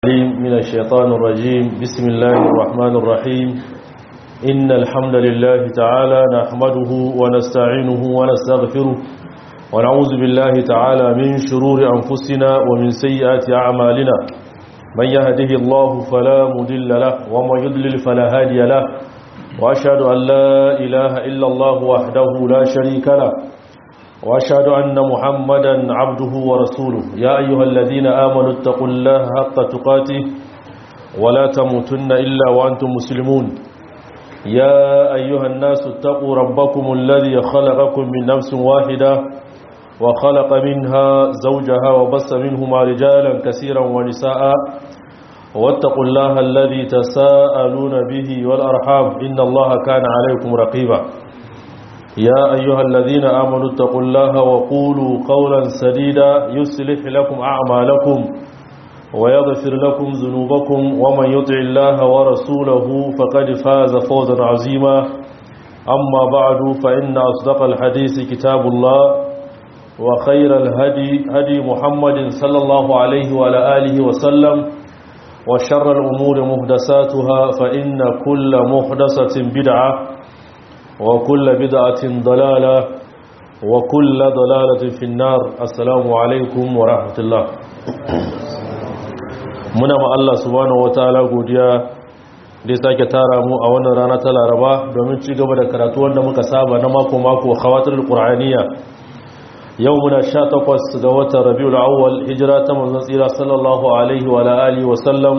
العليم من الشيطان الرجيم بسم الله الرحمن الرحيم إن الحمد لله تعالى نحمده ونستعينه ونستغفره ونعوذ بالله تعالى من شرور أنفسنا ومن سيئات أعمالنا من يهده الله فلا مدل له ومن يضلل فلا هادي له وأشهد أن لا إله إلا الله وحده لا شريك له وأشهد أن محمدا عبده ورسوله يا أيها الذين آمنوا اتقوا الله حق تقاته ولا تموتن إلا وأنتم مسلمون يا أيها الناس اتقوا ربكم الذي خلقكم من نفس واحدة وخلق منها زوجها وبس منهما رجالا كثيرا ونساء واتقوا الله الذي تساءلون به والأرحام إن الله كان عليكم رقيبا يا أيها الذين آمنوا اتقوا الله وقولوا قولا سديدا يصلح لكم أعمالكم ويغفر لكم ذنوبكم ومن يطع الله ورسوله فقد فاز فوزا عظيما أما بعد فإن أصدق الحديث كتاب الله وخير الهدي هدي محمد صلى الله عليه وعلى آله وسلم وشر الأمور مهدساتها فإن كل مهدسة بدعة وكل بدعة ضلالة وكل ضلالة في النار السلام عليكم ورحمة الله muna ma Allah subhanahu wataala godiya da sake tara mu a wannan rana ta Laraba domin ci gaba da karatu wanda muka saba na mako mako khawatirul qur'aniyya yau muna 18 ga watan Rabiul Awwal hijira ta manzon tsira sallallahu alaihi wa alihi wa sallam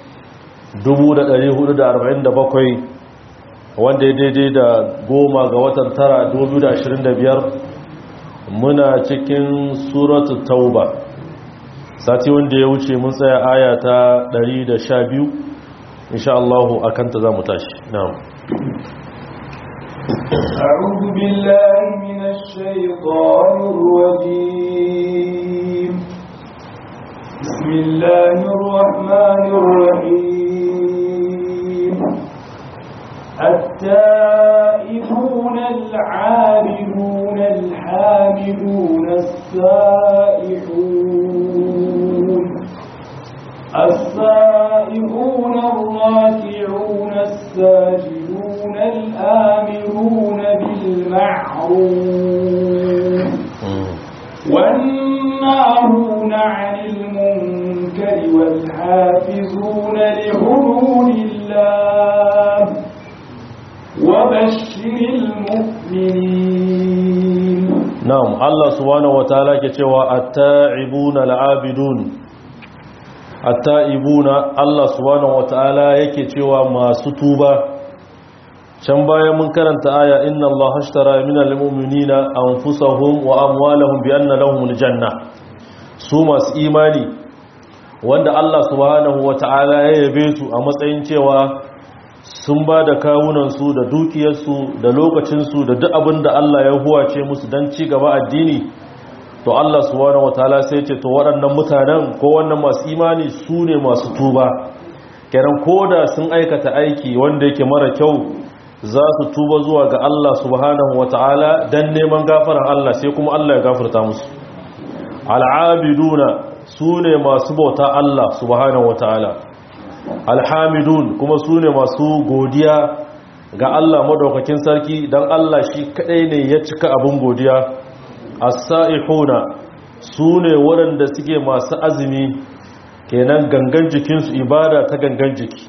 1447 wanda ya daidai da goma ga watan tara 2025 muna cikin suratu tauba sati wanda ya wuce mun tsaya aya ta 112 insha Allah akan ta zamu tashi na'am أعوذ بالله من الشيطان الرجيم بسم الله الرحمن الرحيم التائبون العابدون الحامدون السائحون السائحون الراكعون الساجدون الآمرون بالمعروف والناهون عن المنكر والحافظون لحدود الله وبشر المؤمنين نعم الله سبحانه وتعالى كتوى التائبون العابدون التائبون الله سبحانه وتعالى يكتوى ما ستوبة can baya mun karanta aya inna Allah ashtara minal mu'minina anfusahum wa amwalahum bi anna lahumul janna su masu imani wanda Allah subhanahu wata'ala ya yabe su a matsayin cewa sun ba da kawunansu da dukiyarsu da lokacinsu da duk abin da Allah ya huwace musu don ci gaba addini to Allah subhanahu wataala sai ce to waɗannan mutanen ko wannan masu imani su ne masu tuba kenan koda sun aikata aiki wanda yake mara kyau za su tuba zuwa ga Allah subhanahu wataala don neman gafaran Allah sai kuma Allah ya gafarta musu al'abiduna su ne masu bauta Allah subhanahu wataala alhamidun kuma su ne masu godiya ga Allah madaukakin sarki don Allah shi kadai ne ya cika abin godiya as-sa'ihuna su ne waɗanda suke masu azumi kenan gangan jikinsu ibada ta gangan jiki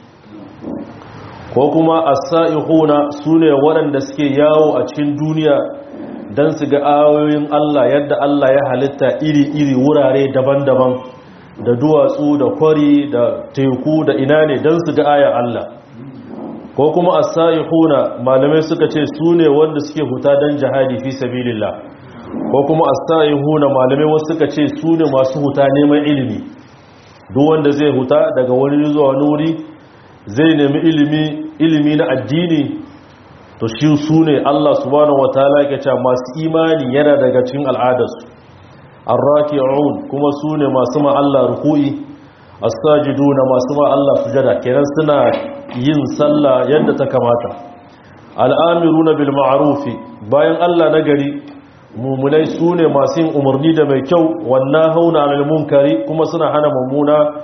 ko kuma as-sa'ihuna su ne waɗanda suke yawo a cikin duniya don su ga ayoyin Allah yadda Allah ya halitta iri-iri wurare daban-daban da duwatsu da kwari da teku da ina ne don su ga aya Allah ko kuma as-saihuna malamai suka ce su ne wanda suke huta don jihadi fi sabilillah ko kuma as-saihuna malamai wasu suka ce su ne masu huta neman ilimi duk wanda zai huta daga wani zuwa wani wuri zai nemi ilimi ilimi na addini to shi su ne Allah subhanahu wataala ya ce masu imani yana daga cikin al'adarsu arraki'un kuma su ne masu ma Allah ruku'i as-sajiduna masu ma Allah sujada kenan suna yin sallah yadda ta kamata al'amiruna bil ma'rufi bayan Allah nagari mumunai sune masu yin umarni da mai kyau wannan hauna anil munkari kuma suna hana mummuna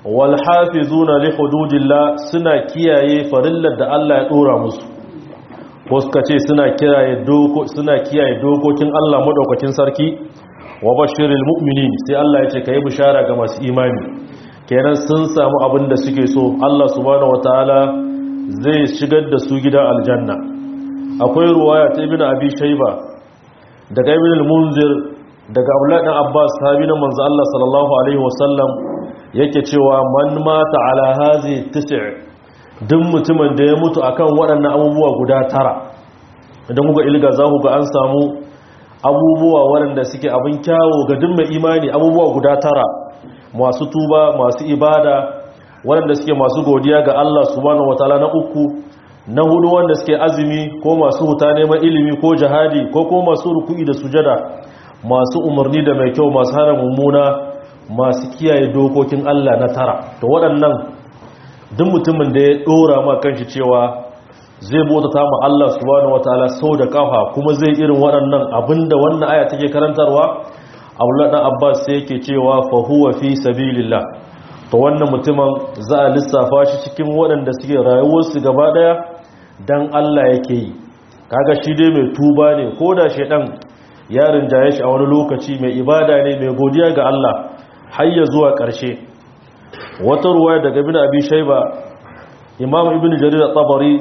wal hafizuna li hududillah suna kiyaye farillar da Allah ya dora musu ko suka ce suna kiyaye doko suna kiyaye dokokin Allah madaukakin sarki wa bashiril mu'minin sai Allah ya ce kai bishara ga masu imani kenan sun samu abin da suke so Allah subhanahu wataala zai shigar da su gidan aljanna akwai ruwaya ta ibnu abi shayba daga ibn al-munzir daga abdullah dan abbas sahabi na manzo Allah sallallahu alaihi wasallam yake cewa man mata ala hazi tis' duk mutumin da ya mutu akan waɗannan abubuwa guda tara idan kuka ilga za ku ga an samu abubuwa waɗanda suke abin kyawo ga duk mai imani abubuwa guda tara masu tuba masu ibada waɗanda suke masu godiya ga Allah subhanahu wataala na uku na hudu wanda suke azumi ko masu huta neman ilimi ko jihadi ko kuma masu ruku'i da sujada masu umarni da mai kyau masu hana mummuna masu kiyaye dokokin Allah na tara to waɗannan duk mutumin da ya ɗora ma kanshi cewa zai bauta ma Allah subhanahu wataala sau da kafa kuma zai irin waɗannan abinda wannan aya take karantarwa Abdullah dan Abbas sai yake cewa fa huwa fi sabilillah to wannan mutumin za a lissafa shi cikin waɗanda suke rayuwarsu gaba ɗaya dan Allah yake yi kaga shi dai mai tuba ne ko da shedan ya rinjaye shi a wani lokaci mai ibada ne mai godiya ga Allah har ya zuwa ƙarshe wata ruwaya daga ibn abi shayba imam ibn jarir at-tabari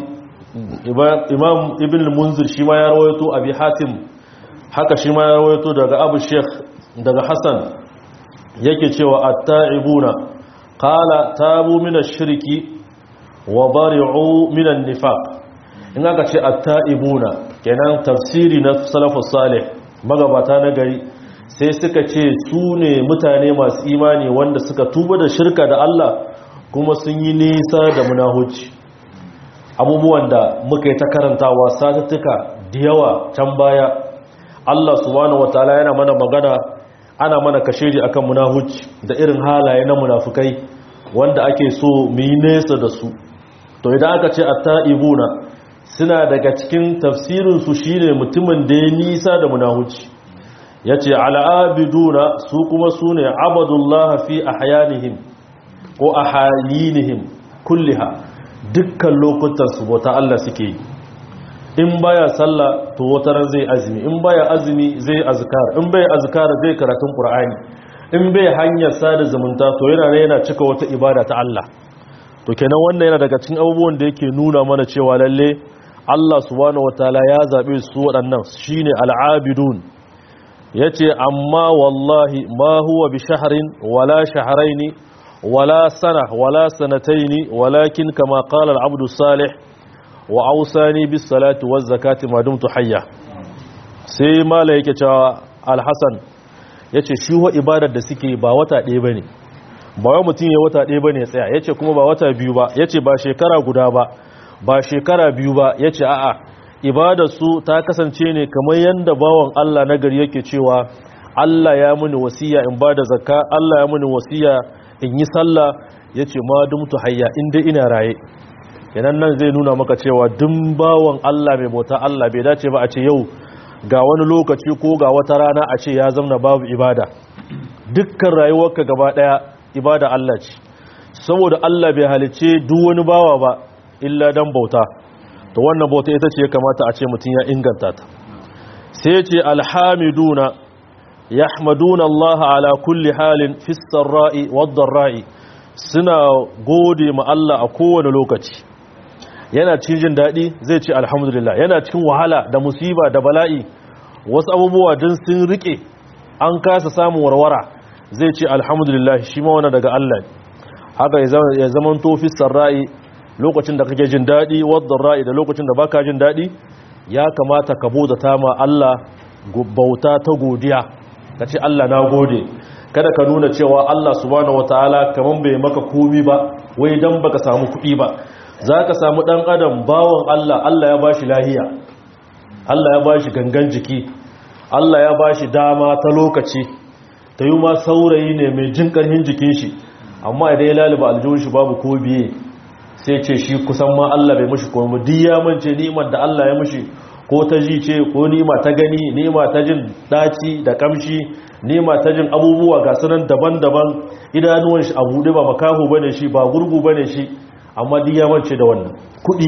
imam ibn al-munzir shi ma ya rawaito abi hatim haka shi ma ya rawaito daga abu sheikh daga hasan yake cewa at-ta'ibuna qala tabu min ash-shirki wa bari'u min an-nifaq in aka ce at-ta'ibuna kenan tafsiri na salafus salih magabata na gari sai suka ce su ne mutane masu imani wanda suka tuba da shirka da Allah kuma sun yi nisa da munahuci abubuwan da muka yi ta karantawa satuttuka da yawa can baya Allah subhanahu wataala yana mana magana ana mana kashedi akan munahuci da irin halaye na munafukai wanda ake so mu yi nesa da su to idan aka ce at-ta'ibuna suna daga cikin tafsirinsu shine mutumin da ya nisa da munahuci ya ce al'abiduna su kuma su ne abadullah fi ahyanihim ko ahalinihim kulliha dukkan lokutan su bauta Allah suke yi in baya sallah to wataran zai azumi in baya azumi zai azkar in bai azkar zai karatun qur'ani in bai hanyar sada zumunta to yana yana cika wata ibada ta Allah to kenan wannan yana daga cikin abubuwan da yake nuna mana cewa lalle Allah subhanahu wataala ya zabe su waɗannan shine al'abidun yace amma wallahi ma huwa bi shahrin wala shahrayn wala sana wala sanatayn walakin kama qala al-abdu salih wa awsani bis salati waz zakati ma dumtu hayya sai mala yake cewa al-hasan yace shi wa ibadar da suke ba wata ɗaya bane ba wai mutum ya wata ɗaya bane ya tsaya yace kuma ba wata biyu ba yace ba shekara guda ba ba shekara biyu ba ya ce a'a ibadarsu ta kasance ne kamar yadda bawan Allah na gari yake cewa Allah ya muni wasiya in ba da zakka Allah ya muni wasiya in yi sallah ya ce ma dumtu hayya inda ina raye yanan nan zai nuna maka cewa dun bawan Allah mai bauta Allah bai dace ba a ce yau ga wani lokaci ko ga wata rana a ce ya zamna babu ibada dukkan rayuwarka gaba daya ibada Allah ce saboda Allah bai halice duk wani bawa ba illa dan bauta to wannan bauta ita ce ya kamata a ce mutum ya inganta ta sai ce alhamiduna yahmaduna Allah ala kulli halin fis sarra'i wad ra'i suna gode ma Allah a kowane lokaci yana cikin jin dadi zai ce alhamdulillah yana cikin wahala da musiba da bala'i wasu abubuwa din sun rike an kasa samun warwara zai ce alhamdulillah shi ma wannan daga Allah haka ya zaman to fis sarra'i lokacin da kake jin daɗi wadda ra'i da lokacin da baka jin daɗi ya kamata ka bauta ta ma Allah bauta ta godiya ka ce Allah na gode kada ka nuna cewa Allah subhanahu wataala kaman bai maka komi ba wai dan baka samu kuɗi ba zaka samu dan adam bawon Allah Allah ya bashi lahiya Allah ya bashi gangan jiki Allah ya bashi dama ta lokaci ta yi ma saurayi ne mai jin ƙarfin jikin shi amma idan ya laliba aljihun shi babu ko biye sai ce shi kusan ma Allah bai mashi kuma duk ya mance ni'imar da Allah ya mashi ko ta ji ce ko nima ta gani nima ta jin daci da kamshi nima ta jin abubuwa ga sunan daban-daban idanuwan shi a buɗe ba makahu bane shi ba gurgu bane shi amma duk ya mance da wannan kuɗi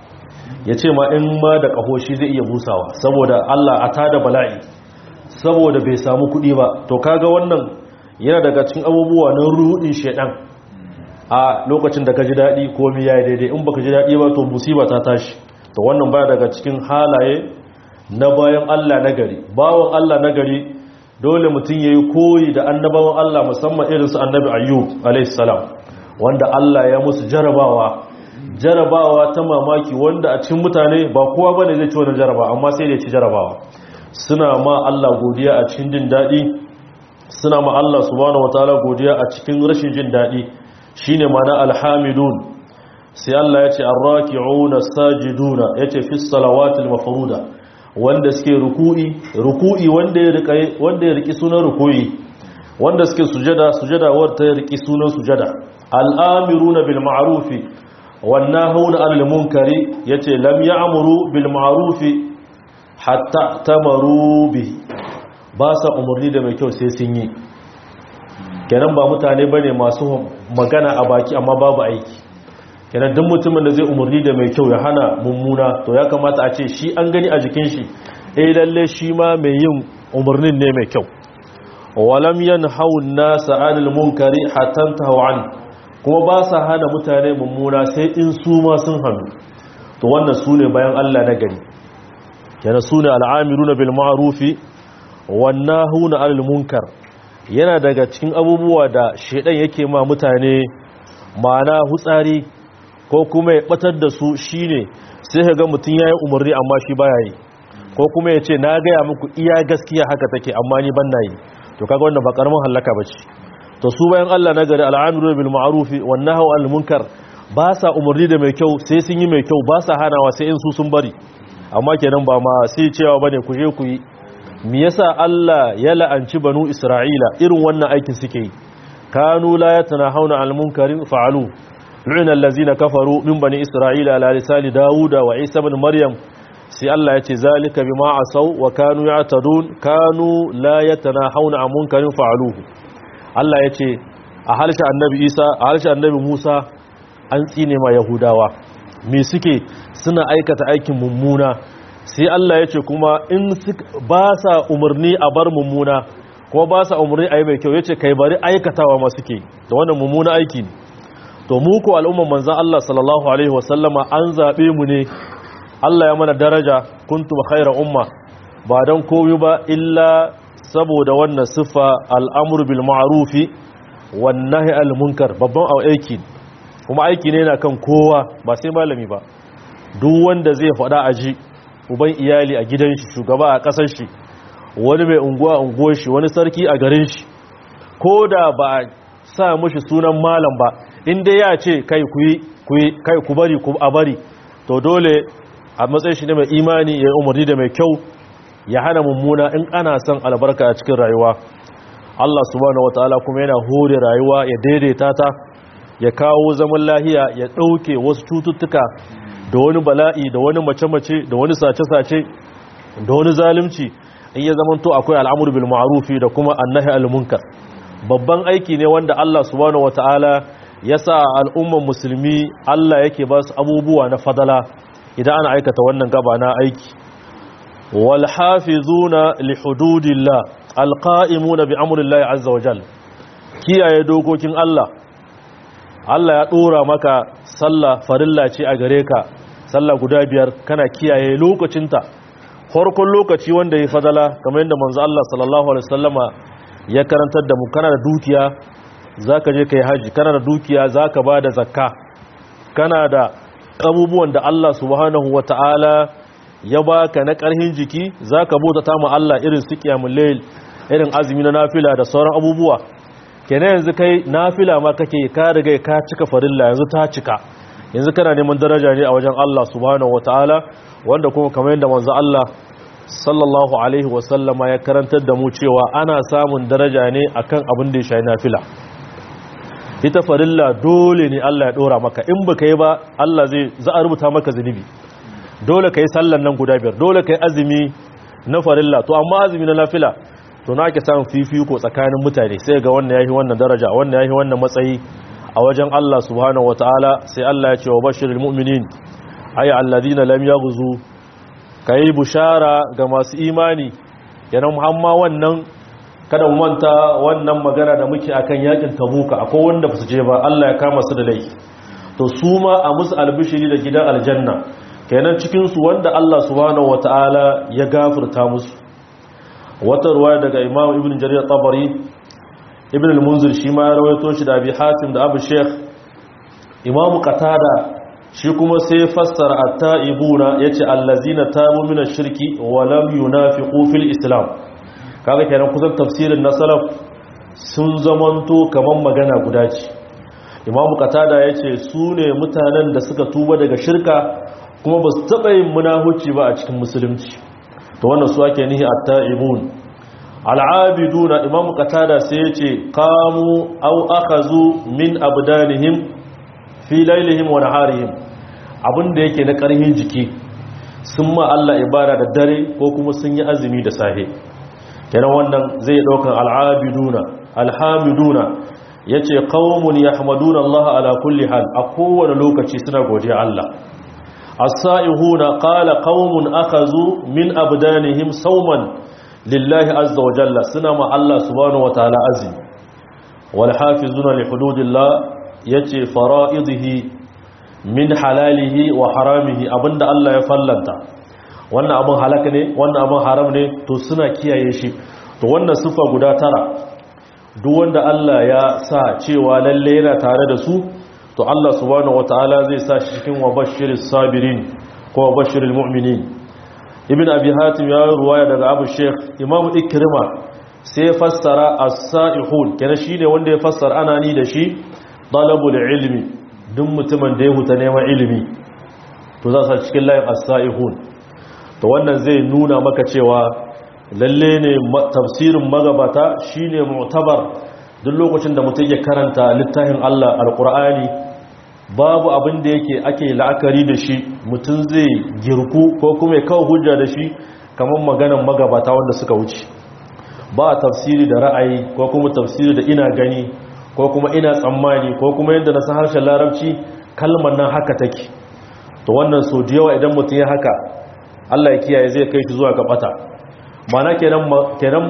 ya ce ma in ma da ƙaho shi zai iya busawa saboda Allah a tada bala'i saboda bai samu kuɗi ba to kaga wannan yana daga cikin abubuwa na ruɗin shedan a lokacin da ka ji daɗi komi ya yi daidai in baka ji daɗi ba to musiba ta tashi to wannan baya daga cikin halaye na bayan Allah na gari bawan Allah na gari dole mutum ya yi koyi da annabawan Allah musamman irinsu annabi ayyub alaihissalam wanda Allah ya musu jarabawa jarabawa ta mamaki wanda a cikin mutane ba kowa bane zai ci wani jarabawa amma sai da ci jarabawa suna ma Allah godiya a cikin jin daɗi suna ma Allah subhanahu wataala godiya a cikin rashin jin daɗi shine ma'ana alhamidun sai Allah ya ce arraki'una sajiduna yace fi salawatil mafruda wanda suke ruku'i ruku'i wanda ya rika wanda ya riki sunan ruku'i wanda suke sujada sujada wanda ya riki sunan sujada al'amiruna bil ma'rufi wan nahuna 'anil munkari yace lam ya'muru bil ma'rufi hatta tamaru bi ba sa umarni da mai kyau sai sun yi kenan ba mutane bane masu magana a baki amma babu aiki kenan duk mutumin da zai umarni da mai kyau ya hana mummuna to ya kamata a ce shi an gani a jikin shi eh lalle shi ma mai yin umarnin ne mai kyau walam yanhawu an-nasa 'anil munkari hatta tahaw an kuma ba sa hana mutane mummuna sai in su ma sun hannu to wannan sune bayan Allah na gari kenan sune al'amiruna bil ma'rufi wan nahuna 'anil munkar yana daga cikin abubuwa da shedan yake ma mutane ma'ana hutsari ko kuma ya batar da su shine sai ka ga mutum yayi umarni amma shi baya yi ko kuma ya ce na gaya muku iya gaskiya haka take amma ni ban na yi to kaga wannan ba karamin halaka bace to su bayan Allah na gari al'amiru bil ma'rufi wan nahyu anil munkar ba sa umarni da mai kyau sai sun yi mai kyau ba sa hanawa sai in su sun bari amma kenan ba ma sai cewa bane ku je ku yi me yasa Allah ya la'anci banu Isra'ila irin wannan aikin suke yi kanu la yatanahawna anil munkarin fa'alu lu'ina allazina kafaru min bani Isra'ila ala lisani Dawuda wa Isa ibn Maryam sai Allah ya ce zalika bima asaw wa kanu ya'tadun kanu la yatanahawna an munkarin fa'aluhu Allah ya ce a harshen annabi Isa a harshen annabi Musa an tsine ma Yahudawa me suke suna aikata aikin mummuna sai Allah ya ce kuma in ba sa umarni a bar mummuna kuma ba sa umarni a yi mai kyau ya ce kai bari aikatawa ma suke da wannan mummuna aiki ne to mu ko al'umman manzan Allah sallallahu alaihi wasallama an zaɓe mu ne Allah ya mana daraja kuntum khayra umma ba dan koyo ba illa saboda wannan siffa al'amru bil ma'rufi wan nahy al munkar babban aiki kuma aiki ne na kan kowa ba sai malami ba duk wanda zai faɗa aji uban iyali a gidan shi shugaba a ƙasar shi wani mai unguwa unguwar shi wani sarki a garin shi ko da ba a sa mushi sunan malam ba inda ya ce kai ku yi kai ku bari ku a bari to dole a matsayin shi ne mai imani ya umarni da mai kyau ya hana mummuna in ana son albarka a cikin rayuwa Allah subhanahu wataala kuma yana hore rayuwa ya daidaita ta ya kawo zaman lahiya ya ɗauke wasu cututtuka da wani bala'i da wani mace-mace da wani sace-sace da wani zalunci in ya zamanto akwai al'amur bil ma'rufi da kuma annahi al munkar babban aiki ne wanda Allah subhanahu wataala ya sa al'umman musulmi Allah yake ba su abubuwa na fadala idan ana aikata wannan gaba na aiki wal hafizuna li hududillah alqa'imuna bi amrillahi azza wajal kiyaye dokokin Allah Allah ya dora maka sallah farilla ce a gare ka sallah guda biyar kana kiyaye lokacinta farkon lokaci wanda ya fadala kamar yadda manzo Allah sallallahu alaihi wasallama ya karantar da mu kana da dukiya zaka je kai haji kana da dukiya zaka bada zakka kana da abubuwan da Allah subhanahu wataala ya baka na karhin jiki zaka bota ta mu Allah irin su qiyamul layl irin azumi na nafila da sauran abubuwa kenan yanzu kai nafila ma kake ka riga ka cika farilla yanzu ta cika yanzu kana neman daraja ne a wajen Allah subhanahu wataala wanda kuma kamar yadda manzo Allah sallallahu alaihi wasallama ya karantar da mu cewa ana samun daraja ne akan abin da ya shayi nafila ita farilla dole ne Allah ya dora maka in baka yi ba Allah zai za a rubuta maka zunubi dole kai sallan nan guda biyar dole kai azumi na farilla to amma azumi na nafila to na ake samun fifiko tsakanin mutane sai ga wannan yahi wannan daraja wannan yahi wannan matsayi a wajen Allah subhanahu wataala sai Allah ya ce wa bashirul mu'minin ay alladhina lam yaghzu kai bushara ga masu imani yana muhamma wannan kada mu manta wannan magana da muke akan yakin tabuka akwai wanda ba su je ba Allah ya kama su da laifi to su ma a musu albishiri da gidan aljanna kenan cikin su wanda Allah subhanahu wataala ya gafurta musu wata ruwaya daga Imam Ibn Jarir Tabari Ibn al-Munzir shi ma ya rawaito shi da Abi Hatim da Abu Sheikh Imam Qatada shi kuma sai fassara at-ta'ibuna yace allazina tabu min ash-shirki wa lam yunafiqu fil islam kaga kenan kusan tafsirin na salaf sun zamanto kaman magana guda ce imamu qatada yace su ne mutanen da suka tuba daga shirka kuma ba su taba yin munahuci ba a cikin musulunci to wannan su ake nihi at-ta'ibun al-abiduna imamu qatada sai yace qamu aw akhazu min abdanihim fi laylihim wa naharihim abinda yake na karhin jiki sun ma Allah ibada da dare ko kuma sun yi azumi da safe kenan wannan zai daukan al'abiduna alhamiduna yace qaumun yahmaduna Allah ala kulli hal a kowane lokaci suna godiya Allah as-sa'ihuna qala qaumun akhazu min abdanihim sawman lillahi azza wa jalla suna ma Allah subhanahu wataala azmi wal hafizuna li hududillah yace fara'idihi min halalihi wa haramihi abinda Allah ya fallanta wannan abin halaka ne wannan abin haram ne to suna kiyaye shi to wannan sifa guda tara duk wanda Allah ya sa cewa lalle yana tare da su to Allah subhanahu wataala zai sa shi cikin wabashiris sabirin ko wabashiril mu'minin ibn abi hatim ya ruwaya daga abu sheikh imam ikrima sai ya fassara as-sa'ihun kenan shine wanda ya fassara ana ni da shi talabul ilmi duk mutumin da ya huta neman ilimi to za su cikin layin as-sa'ihun to wannan zai nuna maka cewa lalle ne tafsirin magabata shine mu'tabar duk lokacin da mutum ya karanta littafin Allah alqur'ani babu abin da yake ake la'akari da shi mutum zai girku ko kuma ya kawo hujja da shi kamar maganan magabata wanda suka wuce ba tafsiri da ra'ayi ko kuma tafsiri da ina gani ko kuma ina tsammani ko kuma yadda na san harshen larabci kalmar nan haka take to wannan so da yawa idan mutum ya haka Allah ya kiyaye zai kai shi zuwa ga bata mana kenan kenan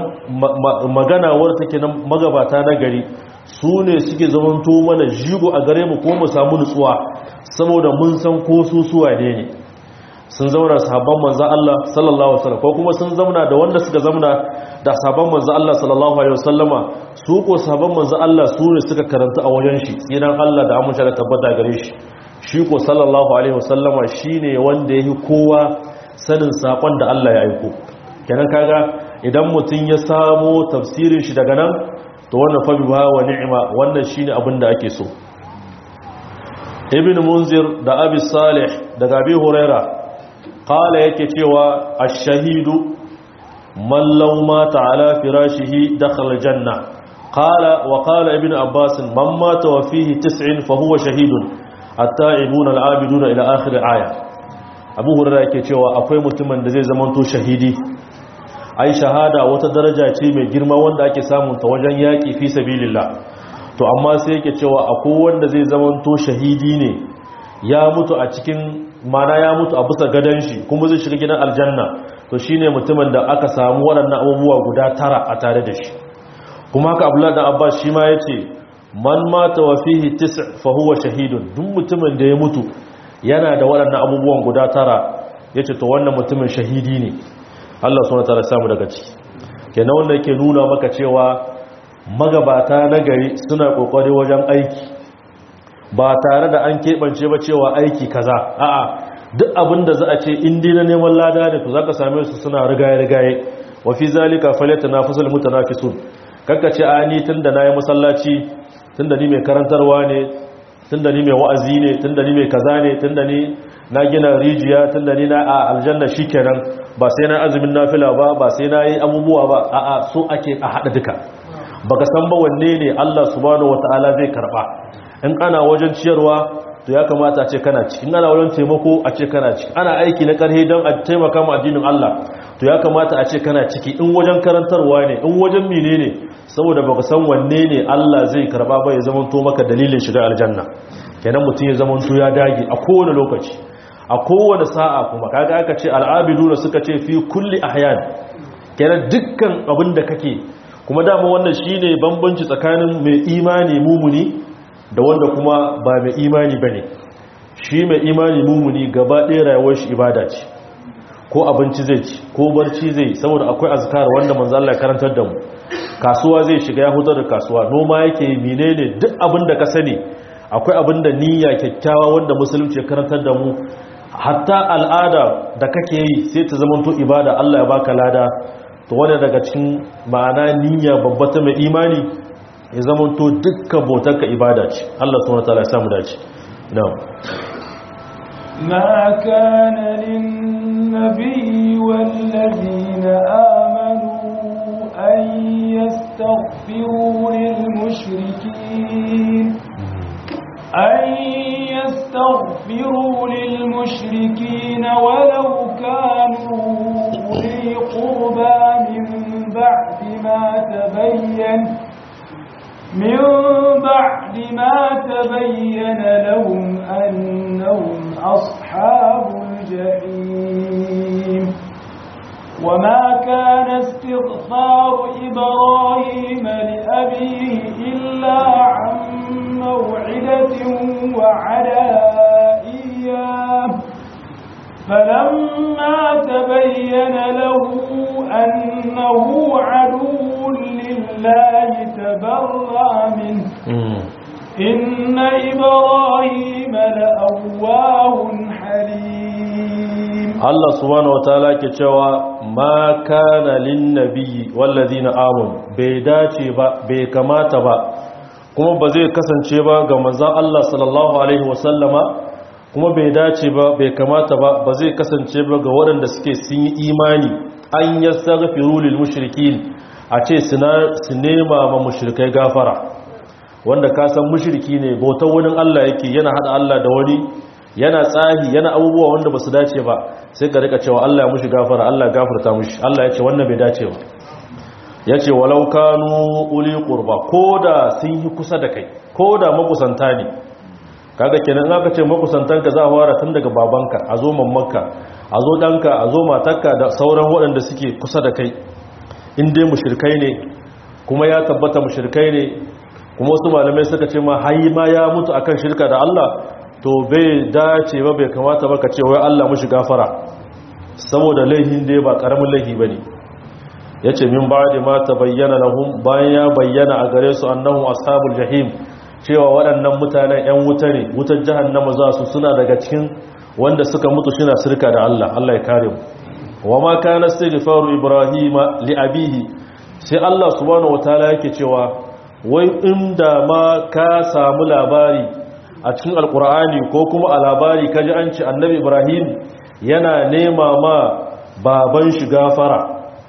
magana wadda take nan magabata na gari su ne suke zamanto mana jigo a gare mu ko mu samu nutsuwa saboda mun san ko su suwa ne ne sun zauna sahabban manzo Allah sallallahu alaihi wasallam ko kuma sun zauna da wanda suka zauna da sahabban manzo Allah sallallahu alaihi wasallama su ko sahabban manzo Allah su ne suka karanta a wajen shi tsiran Allah da amince da tabbata gare shi shi ko sallallahu alaihi wasallama shine wanda yake kowa sanin sakon da Allah ya aiko kenan kaga idan mutun ya samu tafsirin shi daga nan to wannan fa biha wa ni'ma wannan shine abin da ake so ibn munzir da abi salih daga abi huraira qala yake cewa ash-shahidu man law mata ala firashihi dakhala janna qala wa qala ibn abbas man mata wa fihi 90 fa huwa shahidun at-ta'ibun al-abidun ila akhir aya abu huraira yake cewa akwai mutumin da zai zamanto shahidi ai shahada wata daraja ce mai girma wanda ake samun ta wajen yaƙi fi sabilillah to amma sai yake cewa akwai wanda zai zamanto shahidi ne ya mutu a cikin mana ya mutu a bisa gadon shi kuma zai shiga gidan aljanna to shine mutumin da aka samu waɗannan abubuwa guda tara a tare da shi kuma haka abdullahi dan abbas shi ma yace man mata wa fihi tis' fa huwa shahidun duk mutumin da ya mutu yana da waɗannan abubuwan guda tara yace to wannan mutumin shahidi ne Allah suna tara samu daga ciki kenan wanda yake nuna maka cewa magabata na gari suna kokari wajen aiki ba tare da an keɓance ba cewa aiki kaza a'a duk abin da za a ce indi na neman lada ne to zaka same su suna rigaye-rigaye wa fi zalika falyatanafasul mutanafisun kakka ce a ni tunda nayi masallaci tunda ni mai karantarwa ne tunda ni mai wa'azi ne tunda ni mai kaza ne tunda ni na gina rijiya tunda ni na a aljanna shikenan ba sai na azumin nafila ba ba sai na yi abubuwa ba a'a so ake a hada duka baka san ba wanne ne Allah subhanahu wataala zai karba in ana wajen ciyarwa to ya kamata a ce kana ciki ana wurin taimako a ce kana ciki ana aiki na karhe don a taimaka ma addinin Allah to ya kamata a ce kana ciki in wajen karantarwa ne in wajen mine ne saboda baka san wanne ne Allah zai karba ba ya zamanto maka dalilin shiga aljanna kenan mutum ya zamanto ya dage a kowane lokaci a kowane sa'a kuma kaga aka ce al'abiduna suka ce fi kulli ahyan kenan dukkan abin da kake kuma dama wannan shine bambanci tsakanin mai imani mumuni da wanda kuma ba mai imani bane shi mai imani mumuni gaba ɗaya rayuwar shi ibada ce ko abinci zai ci ko barci zai saboda akwai azkar wanda manzo Allah ya karantar da mu kasuwa zai shiga ya hutar da kasuwa noma yake menene duk abin da ka sani akwai abin da niyya kyakkyawa wanda musulunci ya karantar da mu hatta al'ada da kake yi sai ta zamanto ibada Allah ya baka lada to wanda daga cikin ma'ana niyya babba ta mai imani ya zamanto dukkan bautarka ibada ce Allah subhanahu wataala ya samu dace na'am ما كان للنبي والذين آمنوا أن يستغفروا للمشركين أن يستغفروا للمشركين ولو كانوا أولي قربى من بعد ما تبين من بعد ما تبين لهم أنهم أصحاب الجحيم وما كان استغفار إبراهيم لأبيه إلا عن موعدة وعدها إياه فلما تبين له أنه عدو لله تبرأ منه إن إبراهيم لأواه حليم Allah subhanahu wataala ke cewa ma kana lin nabiyyi wallazina amanu bai dace ba bai kamata ba kuma ba zai kasance ba ga manzon Allah sallallahu alaihi wasallama kuma bai dace ba bai kamata ba ba zai kasance ba ga waɗanda suke sun yi imani an yastaghfiru lil mushrikin a ce su nema ma mushrikai gafara wanda ka san mushriki ne bautar wani Allah yake yana hada Allah da wani yana tsahi yana abubuwa wanda basu dace ba sai ka rika cewa Allah ya mushi gafara Allah ya gafarta mushi Allah ya ce wannan bai dace ba yace walau kanu uli qurba koda sun yi kusa da kai koda makusanta ne kaga kenan in aka ce makusantanka za a fara tun daga babanka a zo mammanka a zo danka a zo matarka da sauran waɗanda suke kusa da kai in dai mushrikai ne kuma ya tabbata mushrikai ne kuma wasu malamai suka ce ma hayi ma ya mutu akan shirka da Allah to bai dace ba bai kamata ba ka ce wai Allah mushi gafara saboda laihin da ba karamin laihi bane yace min ba'di ma tabayyana lahum bayan ya bayyana a gare su annahum ashabul jahim cewa waɗannan mutanen ƴan wuta ne wutar jahannama za su suna daga cikin wanda suka mutu suna shirka da Allah Allah ya kare mu wa ma kana istighfaru ibrahima li abihi sai Allah subhanahu wataala yake cewa wai inda ma ka samu labari a cikin alkur'ani ko kuma a labari kaji an ci annabi ibrahim yana nema ma baban shi gafara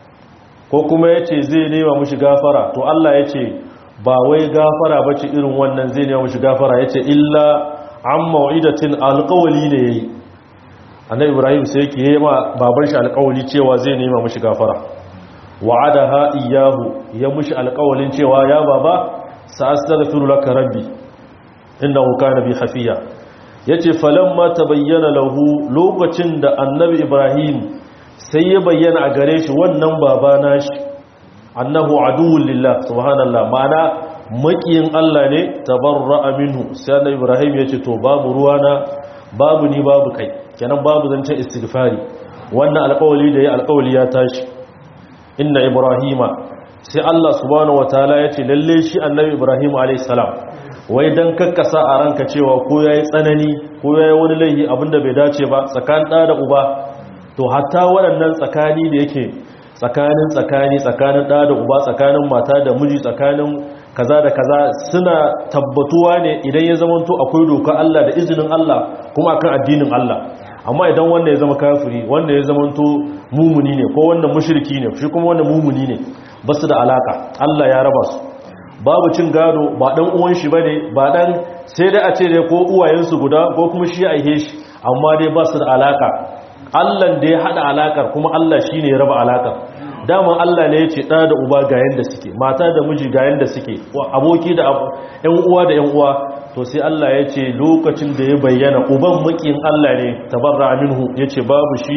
ko kuma ya ce zai nema mushi gafara to allah ya ce ba wai gafara ba ce irin wannan zai nema mushi gafara ya ce illa an ma'idatin alkawali ne ya yi annabi ibrahim sai yake yi ma baban shi alkawali cewa zai nema mushi gafara wa'ada ha iyahu ya mushi alkawalin cewa ya baba sa'astaghfiru laka rabbi innahu kana bi hafiya yace falamma tabayyana lahu lokacin da annabi ibrahim sai ya bayyana a gare shi wannan baba nashi annahu aduwwul lillah subhanallah ma'ana makiyin Allah ne tabarra'a minhu sai annabi ibrahim yace to babu ruwana babu ni babu kai kenan babu zancen istighfari wannan alƙawali da ya alƙawali ya tashi inna ibrahima sai Allah subhanahu wataala yace lalle shi annabi ibrahim alayhi salam wai don kakkasa a ranka cewa ko ya yi tsanani ko ya yi wani laihi abinda bai dace ba tsakanin ɗa da uba to hatta waɗannan tsakani da yake tsakanin tsakani tsakanin ɗa da uba tsakanin mata da miji tsakanin kaza da kaza suna tabbatuwa ne idan ya zamanto akwai doka Allah da izinin Allah kuma akan addinin Allah amma idan wanda ya zama kafiri wanda ya zamanto mumuni ne ko wanda mushriki ne shi kuma wanda mumuni ne ba su da alaka Allah ya raba su babu cin gado ba dan uwan shi bane ba dan sai dai a ce dai ko uwayensu guda ko kuma shi aihe shi amma dai ba su da alaka Allah da ya hada alakar kuma Allah shine ya raba alakar daman Allah ne ya ce ɗa da uba ga yanda suke mata da miji ga yanda suke aboki da ƴan uwa da ƴan uwa to sai Allah ya ce lokacin da ya bayyana uban makiyin Allah ne tabarra minhu ya ce babu shi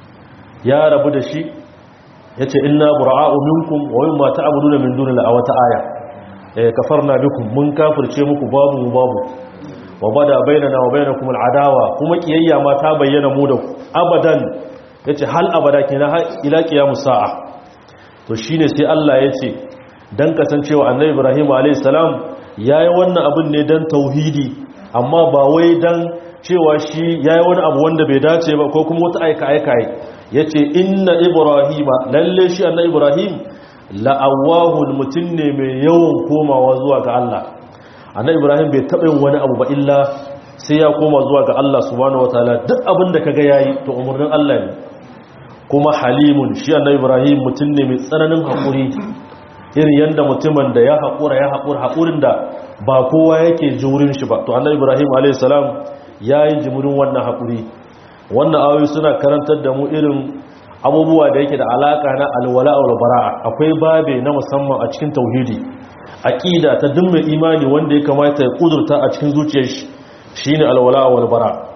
ya rabu da shi ya ce inna bura'a'u minkum wa mimma ta'buduna min dunillahi a wata aya eh kafarna bikum mun kafirce muku babu mu babu wa bada bainana wa bainakum al'adawa kuma kiyayya ma ta bayyana mu da abadan yace hal abada kenan ila qiyamus sa'a to shine sai Allah yace dan kasancewa annabi Ibrahim alayhis salam yayi wannan abin ne dan tauhidi amma ba wai dan cewa shi yayi wani abu wanda bai dace ba ko kuma wata aika aika ya ce inna ibrahima lalle shi anna ibrahim la'awahul mutum ne mai yawan komawa zuwa ga Allah anna ibrahim bai taɓa yin wani abu ba illa sai ya koma zuwa ga Allah subhanahu wataala duk abin da kaga yayi to umurnin Allah ne kuma halimun shi anna ibrahim mutum ne mai tsananin haƙuri irin yanda mutumin da ya haƙura ya haƙura haƙurin da ba kowa yake jurin shi ba to anna ibrahim alayhi salam yayi jimurin wannan haƙuri wannan ayoyi suna karantar da mu irin abubuwa da yake da alaka na alwala wal bara'a akwai babe na musamman a cikin tauhidi aqida ta duk mai imani wanda ya kamata ya kudurta a cikin zuciyar shi shine alwala wal bara'a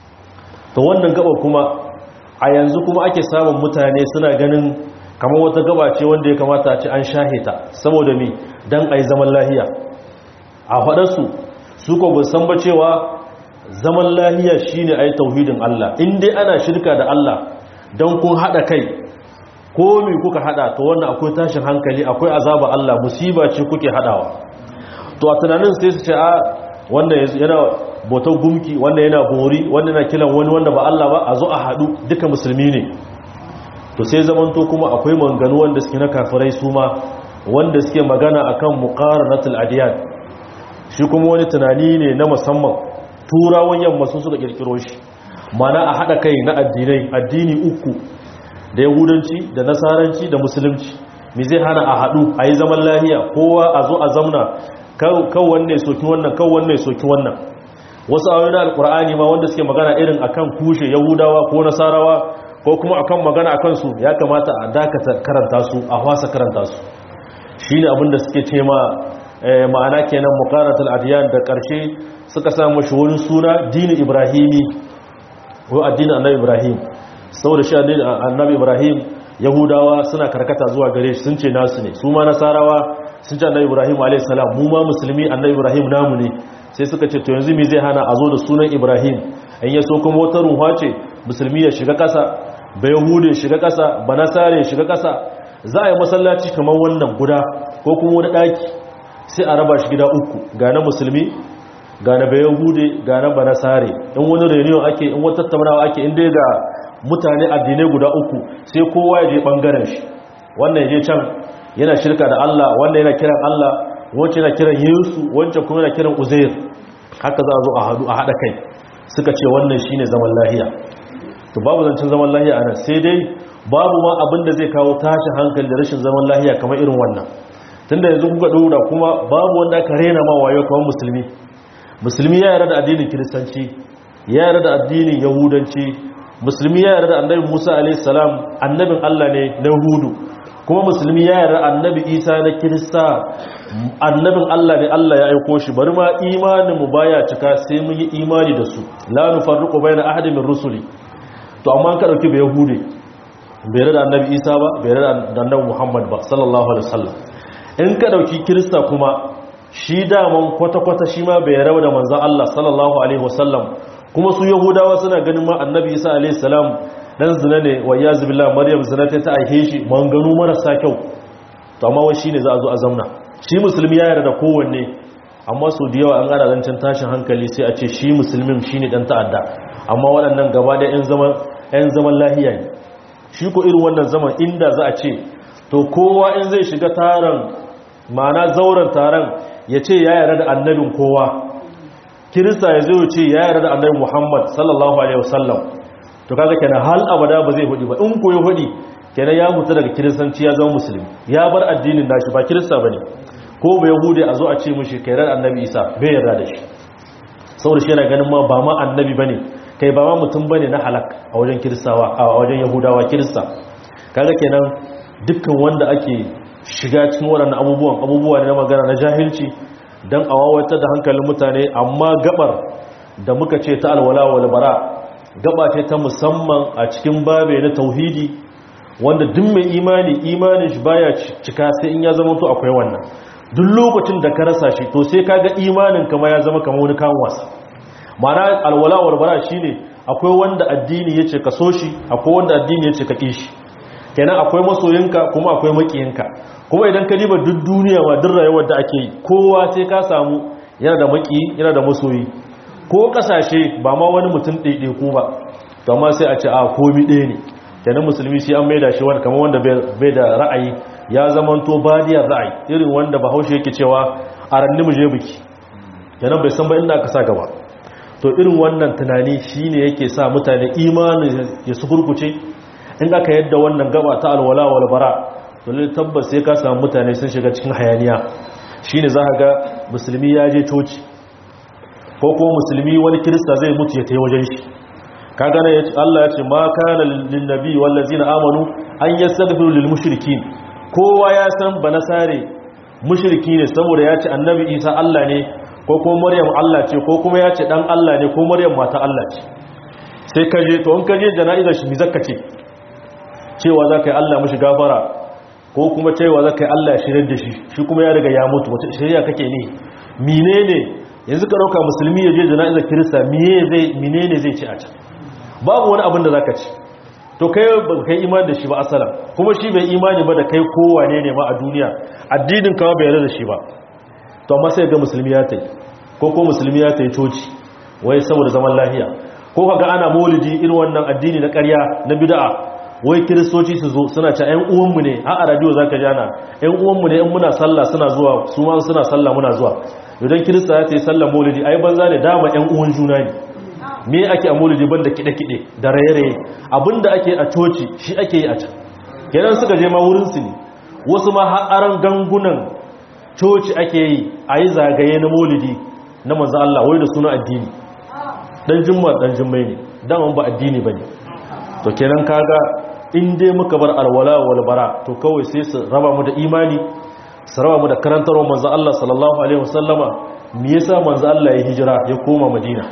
to wannan gaba kuma a yanzu kuma ake samun mutane suna ganin kamar wata gaba ce wanda ya kamata a ce an shahita saboda mi dan ai zaman lahiya a faɗarsu su ko ba san ba cewa zaman lahiya shine ayi tauhidin Allah in dai ana shirka da Allah dan kun hada kai ko me kuka hada to wannan akwai tashin hankali akwai azaba Allah musiba ce kuke hadawa to a tunanin sai su ce a wannan yana botar gumki wannan yana bori wannan yana kiran wani wanda ba Allah ba a zo a hadu duka musulmi ne to sai zamanto kuma akwai manganu wanda suke na kafirai su ma wanda suke magana akan muqaranatul adiyan shi kuma wani tunani ne na musamman turawan yamma sun suka kirkiro shi mana a haɗa kai na addinai addini uku da yahudanci da nasaranci da musulunci mi zai hana a haɗu a yi zaman lahiya kowa a zo a zamna kan wanne soki wannan kan wanne soki wannan wasu ayoyin alkur'ani ma wanda suke magana irin akan kushe yahudawa ko nasarawa ko kuma akan magana akan su ya kamata a dakata karanta su a wasa karanta su shine abin da suke ce ma ma'ana kenan muqaratul adiyan da karshe suka samu shi wani suna dini ibrahimi ko addinin annabi ibrahim saboda shi addinin annabi ibrahim yahudawa suna karkata zuwa gare shi sun ce nasu ne su ma nasarawa sun ce annabi ibrahim alayhi salam mu ma musulmi annabi ibrahim namu ne sai suka ce to yanzu me zai hana a zo da sunan ibrahim an ya so kuma wata ruwa ce musulmi ya shiga kasa ba yahude ya shiga kasa ba nasare ya shiga kasa za a yi masallaci kamar wannan guda ko kuma wani daki sai a raba shi gida uku ga na musulmi ga na bayan hude ga na banasare in wani reunion ake in wata tattaunawa ake inda ga mutane addinai guda uku sai kowa ya je bangaren shi wannan ya je can yana shirka da Allah wannan yana kiran Allah wancan yana kiran Yesu wancan kuma yana kiran Uzair haka za a zo a hadu a hada kai suka ce wannan shine zaman lahiya to babu zancen zaman lahiya anan sai dai babu ma abin da zai kawo tashin hankali da rashin zaman lahiya kamar irin wannan tunda yanzu kuka dora kuma babu wanda aka rena ma wayo kamar musulmi musulmi ya yarda da addinin kiristanci ya yarda da addinin yahudanci musulmi ya yarda da annabi musa a.s. annabin allah ne na hudu kuma musulmi ya yarda annabi isa na kirista annabin allah ne allah ya aiko shi bari ma imanin mu baya cika sai mun yi imani da su la nufarriqu bayna ahadin min rusuli to amma ka dauki ba yahude bai yarda da annabi isa ba bai yarda da annabi muhammad ba sallallahu alaihi wasallam in ka dauki kirista kuma shi daman kwata-kwata shi ma bai rawa da manzan Allah sallallahu Alaihi wasallam kuma su yahudawa suna ganin ma annabi isa alaihi salam dan zina ne wa ya zubila maryam zina ta aihe shi manganu marasa kyau to amma wai shine za a zo a zamna shi musulmi ya yarda da kowanne amma su da yawa an gada zancen tashin hankali sai a ce shi musulmin shine dan ta'adda amma waɗannan gaba da yan zaman yan zaman lahiya ne shi ko irin wannan zaman inda za a ce to kowa in zai shiga taron ma'ana zauren taron ya ce ya yarda da annabin kowa kirista ya zo ce ya yarda da annabin muhammad sallallahu alaihi wasallam to kaga kenan hal abada ba zai hudi ba in koyi hudi kenan ya huta daga kiristanci ya zama musulmi ya bar addinin nashi ba kirista bane ko ba yahudi a zo a ce mushi kairar annabi isa bai yarda da shi saboda shi yana ganin ma ba ma annabi bane kai ba ma mutum bane na halak a wajen kiristawa a wajen yahudawa kirista kaga kenan dukkan wanda ake shiga cikin waɗannan abubuwan abubuwa ne na magana na jahilci dan a wawatar da hankalin mutane amma gabar da muka ce ta alwala wal bara gaba ce ta musamman a cikin babe na tauhidi wanda duk mai imani imanin shi baya cika sai in ya zama to akwai wannan duk lokacin da ka rasa shi to sai kaga imanin kama ya zama kamar wani kan wasa ma'ana alwala wal bara shine akwai wanda addini yace ka so shi akwai wanda addini yace ka kishi kenan akwai masoyinka kuma akwai makiyinka kuma idan ka diba duk duniya ma duk rayuwar da ake yi kowa sai ka samu yana da maki yana da masoyi ko kasashe ba ma wani mutum ɗaiɗe ko ba to amma sai a ce a komi ɗaya ne kenan musulmi shi an maida shi wani kamar wanda bai da ra'ayi ya zamanto badiyar ra'ayi irin wanda bahaushe yake cewa a ranni mu je biki kenan bai san ba inda aka sa gaba to irin wannan tunani shine yake sa mutane imanin ya su kurkuce in aka yadda wannan gaba ta alwala wal bara to lalle tabbas sai ka samu mutane sun shiga cikin hayaniya shine za ka ga musulmi ya je coci ko kuma musulmi wani kirista zai mutu ya tayi wajen shi kaga ne Allah ya ce ma kana lin nabi wal ladzina amanu an yastaghfiru lil mushrikin kowa ya san banasare mushriki ne saboda ya ce annabi Isa Allah ne ko kuma Maryam Allah ce ko kuma ya ce dan Allah ne ko Maryam mata Allah ce sai ka je to in ka je jana'izar shi mi zakka ce cewa zaka yi Allah mishi gafara ko kuma cewa zaka yi Allah ya shirye da shi shi kuma ya riga ya mutu wata shari'a kake ne menene yanzu ka dauka musulmi ya je jana'izar kirista menene zai ci a can babu wani abin da za ka ci to kai ba kai imani da shi ba asalan kuma shi bai imani ba da kai kowane ne ma a duniya addinin kawo bai yarda da shi ba to amma sai ga musulmi ya tai ko ko musulmi ya tai coci wai saboda zaman lahiya ko kaga ana maulidi irin wannan addini na ƙarya na bid'a wai kiristoci su zo suna ce ƴan uwanmu ne a a radio zaka ji ana ƴan uwanmu ne in muna sallah suna zuwa su ma suna sallah muna zuwa idan kirista ya tai sallah maulidi ai banza ne dama ƴan uwan juna ne me ake a maulidi banda kide-kide da raye-raye abinda ake a coci shi ake yi a can kenan suka je ma wurinsu ne wasu ma ha'aran gangunan coci ake yi a yi zagaye na maulidi na manzan Allah wai da suna addini dan jimma dan jimmai ne daman ba addini ba ne to kenan kaga in dai muka bar alwala wal bara to kawai sai su raba mu da imani su raba mu da karantarwar manzan Allah sallallahu alaihi wasallama me yasa manzan Allah ya hijira ya koma Madina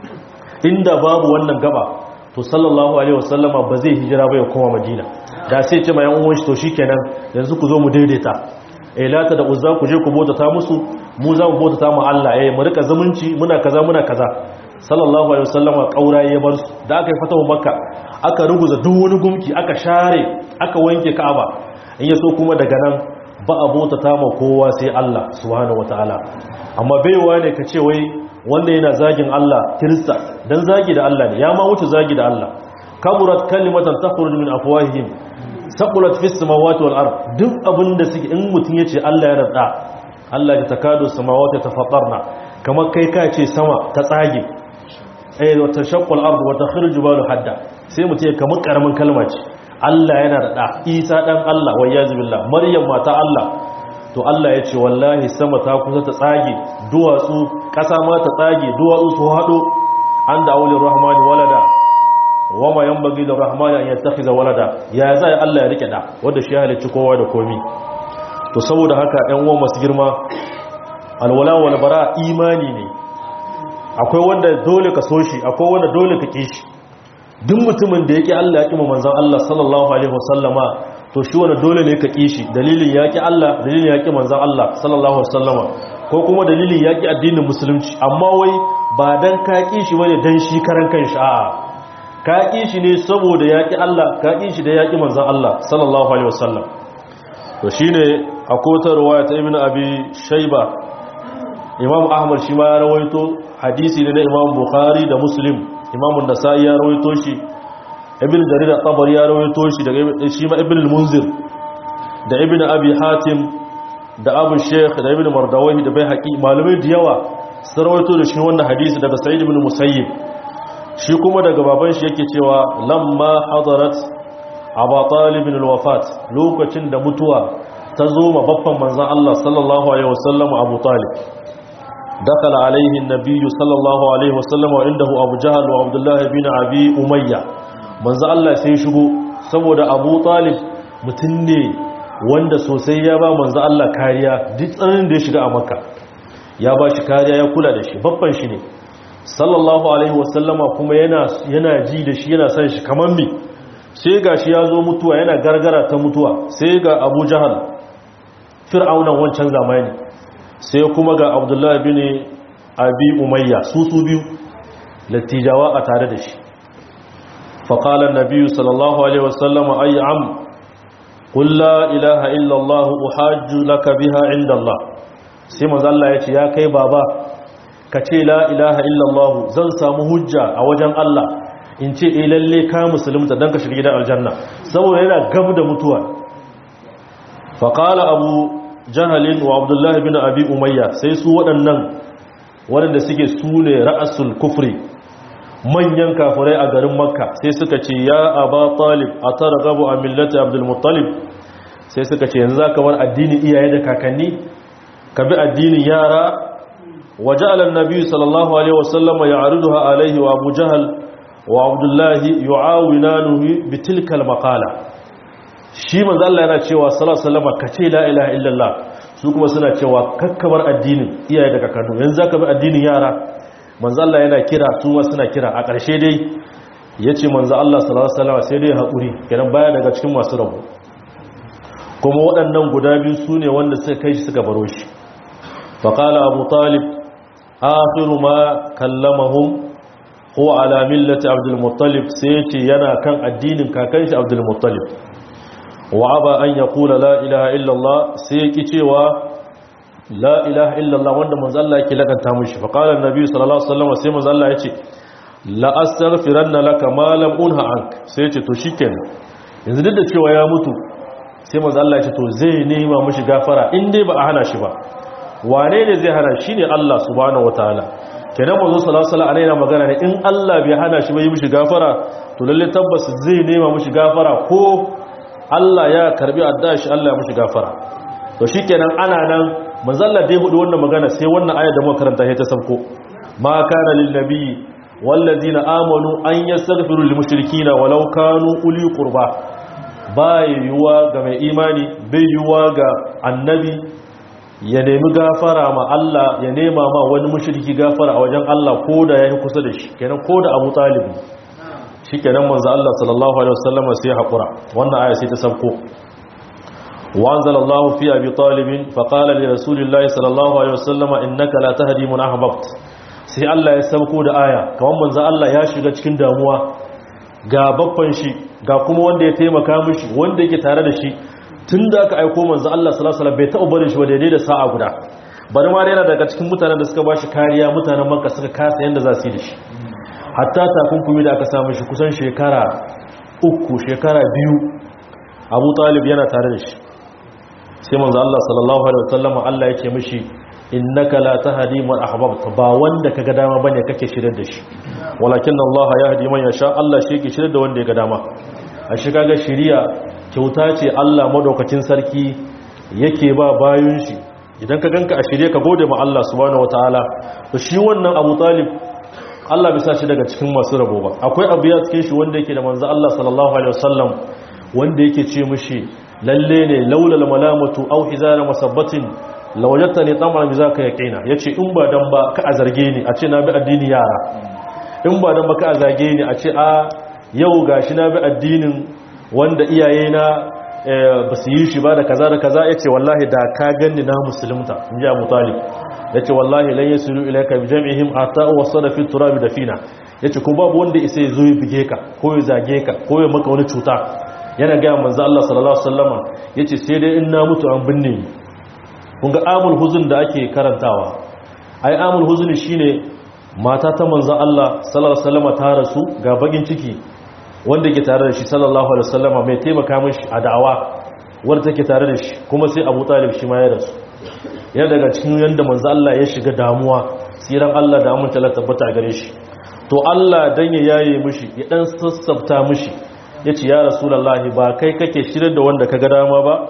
inda babu wannan gaba to sallallahu alaihi wasallama ba zai hijira ba ya koma madina da sai ce mayan uwan shi to shikenan yanzu ku zo mu daidaita eh lata da uzza ku je ku bota ta musu mu za mu bota ta mu Allah eh mu rika zumunci muna kaza muna kaza sallallahu alaihi wasallama kaura ya bar su da aka yi fatawa makka aka ruguza duk wani gumki aka share aka wanke ka'aba in yaso kuma daga nan ba a bota ta ma kowa sai Allah subhanahu wataala amma baiwa ne ka ce wai wanda yana zagin Allah kirista dan zagi da Allah ne ya ma wuce zagi da Allah kaburat kalimatan takhruju min afwahihim saqulat fis samawati wal ard duk abinda suke in mutun yace Allah ya rada Allah ya takadu samawati tafattarna kamar kai ka ce sama ta tsage eh wa tashaqqu al ard wa takhruju jibalu hadda sai mutun ya kamar karamin kalma ce Allah yana rada Isa dan Allah wayyazu billah Maryam mata Allah to Allah ya ce wallahi sama ta kusa ta tsage duwatsu ƙasa ma ta tsage duwatsu su haɗo an da aulin rahmani walada wama yan bagi da rahmani an yattakhiza walada ya zai Allah ya rike da wanda shi halicci kowa da komi to saboda haka ɗan uwan masu girma alwala wal bara imani ne akwai wanda dole ka so shi akwai wanda dole ka ki shi duk mutumin da yake Allah ya kima manzon Allah sallallahu alaihi wasallama to shi wani dole ne ka ƙi shi dalilin yaƙi Allah dalilin yaƙi manzan Allah sallallahu wasallama ko kuma dalilin yaƙi addinin musulunci amma wai ba don ka ƙi shi wani don shi karan kan sha'a ka ƙi shi ne saboda yaƙi Allah ka ƙi shi da yaƙi manzan Allah sallallahu alaihi wasallam to shi ne a kotar ruwaya ta ibn abi shaiba imam ahmad shi ma ya rawaito hadisi ne na imam bukhari da muslim imam nasa'i ya rawaito shi ibn jarir at-tabari ya rawaito shi daga shi ma ibn al-munzir da ibn abi hatim da abu sheikh da ibn mardawahi da baihaqi malamai da yawa sun rawaito da shi wannan hadisi daga sa'id ibn musayyib shi kuma daga baban shi yake cewa lamma hadarat aba talib al-wafat lokacin da mutuwa ta zo ma babban manzan Allah sallallahu alaihi wasallam Abu Talib dakala alaihi an-nabiy sallallahu alaihi wasallam wa indahu Abu Jahl wa Abdullah bin Abi Umayya manzan Allah sai shigo saboda Abu Talib mutum ne wanda sosai ya ba manzan Allah kariya duk tsananin da ya shiga a Makka ya ba shi kariya ya kula da shi babban shi ne sallallahu alaihi wasallama kuma yana yana ji da shi yana san shi kaman mi sai ga shi ya zo mutuwa yana gargara ta mutuwa sai ga abu jahal fir'aunan wancan zamani sai kuma ga abdullahi bin abi umayya su su biyu lattijawa a tare da shi faƙalar nabiyu sallallahu alaihi wasallama ayi am ƙulla ilaha illallah uhajju laka biha inda Allah sai mazalla ya ce ya kai baba ka ce la ilaha illallah zan samu hujja a wajen Allah in ce e lalle ka musulunta don ka shiga gidan aljanna saboda yana gab da mutuwa faƙala abu jahalin wa abdullahi bin abi umayya sai su waɗannan waɗanda suke su ne ra'asul kufri manyan kafirai a garin makka sai suka ce ya aba talib a tara gabu a millata abdulmuttalib sai suka ce yanzu za ka bar addini iyaye da kakanni ka bi addinin yara waje alan nabi sallallahu alaihi wasallama ya ariduha alaihi wa abu jahal wa abdullahi yu'awinanuhu bitilkal maqala shi manzo Allah yana cewa sallallahu alaihi wasallama kace la ilaha illallah su kuma suna cewa kakkabar addinin iyaye daga kanu yanzu zaka bi addinin yara manzo Allah yana kira su ma suna kira a ƙarshe dai yace manzo Allah sallallahu alaihi wasallama sai dai hakuri kenan baya daga cikin masu rabu kuma waɗannan guda biyu sune wanda suka kai shi suka baro shi faqala abu talib akhiru ma kallamahum ko ala millati abdul muttalib sai yace yana kan addinin kakan shi abdul muttalib wa aba an yaqula la ilaha illa allah sai yake cewa la ilaha illa allah wanda manzo Allah yake lakanta mishi fa qala annabi sallallahu alaihi wasallam sai manzo Allah yace la astaghfiranna laka ma lam unha ank sai yace to shikenan yanzu duk da cewa ya mutu sai manzo Allah yace to zai nema mishi gafara in dai ba a hana shi ba wane ne zai hana shi ne Allah subhanahu wataala kenan manzo sallallahu alaihi wasallam yana magana ne in Allah bai hana shi ba yi mishi gafara to lalle tabbas zai nema mishi gafara ko Allah ya karbi addu'a shi Allah ya mishi gafara to shikenan ana nan manzo Allah dai hudu wannan magana sai wannan aya da muka karanta ta sabko ma kana lil nabiyyi wallazina amanu an yastaghfiru lil mushrikeena walau kanu uli qurba bai yuwa ga mai imani bai yuwa ga annabi ya nemi gafara ma Allah ya nema ma wani mushriki gafara a wajen Allah ko da yayi kusa da shi kenan ko da Abu Talib shikenan manzo Allah sallallahu alaihi wasallam sai hakura wannan aya sai ta sauko wa anzalallahu fi abi talib fa qala li rasulillahi sallallahu alaihi wasallam innaka la tahdi man ahbabt sai Allah ya sauko da aya kaman manzo Allah ya shiga cikin damuwa ga babban shi ga kuma wanda ya taimaka mishi wanda yake tare da shi tun da aka aiko manzo Allah sallallahu alaihi wasallam bai taɓa barin shi ba daidai da sa'a guda bari ma yana daga cikin mutanen da suka bashi kariya mutanen Makka suka kasa yanda za su yi da shi hatta takunkumi da aka samu shi kusan shekara uku shekara biyu Abu Talib yana tare da shi sai manzo Allah sallallahu alaihi wasallam Allah yake mishi innaka la tahdi man ahbabta ba wanda kaga dama bane kake shirar da shi walakin Allah yahdi man yasha Allah shi yake shirar da wanda ya ga dama a shi kaga shiriya kyauta ce Allah madaukakin sarki yake ba bayun shi idan ka ganka a shirye ka gode ma Allah subhanahu wataala to shi wannan Abu Talib Allah bisa shi daga cikin masu rabo ba akwai abu ya cikin shi wanda yake da manzo Allah sallallahu alaihi wasallam wanda yake ce mishi lalle ne laulal malamatu aw hizara masabbatin lawajatani tamam bi zaka yaqina yace in ba dan ba ka a zarge ni a ce na bi addini yara in ba dan ba ka a zage ni a ce a yau gashi na bi addinin wanda iyaye na ba su yi shi ba da kaza da kaza yace wallahi da ka ganni na musulunta inji Abu Talib yace wallahi lan yasilu ilayka bi jam'ihim ata wasala fi turab dafina yace ko babu wanda isa ya zo ya bige ka ko ya zage ka ko ya maka wani cuta yana ga manzo Allah sallallahu alaihi wasallama yace sai dai in na mutu an binne ni kun ga amul huzun da ake karantawa ai amul huzun shine mata ta manzo Allah sallallahu alaihi wasallama ta rasu ga bagin ciki wanda ke tare da shi sallallahu alaihi wasallama mai taimaka mishi a da'awa wanda take tare da shi kuma sai Abu Talib shi ma ya rasu ya daga cikin yanda manzo Allah ya shiga damuwa siran Allah da aminta la tabbata gare shi to Allah dan ya yaye mishi ya dan sassafta mishi yace ya rasulullahi ba kai kake shirin da wanda kaga dama ba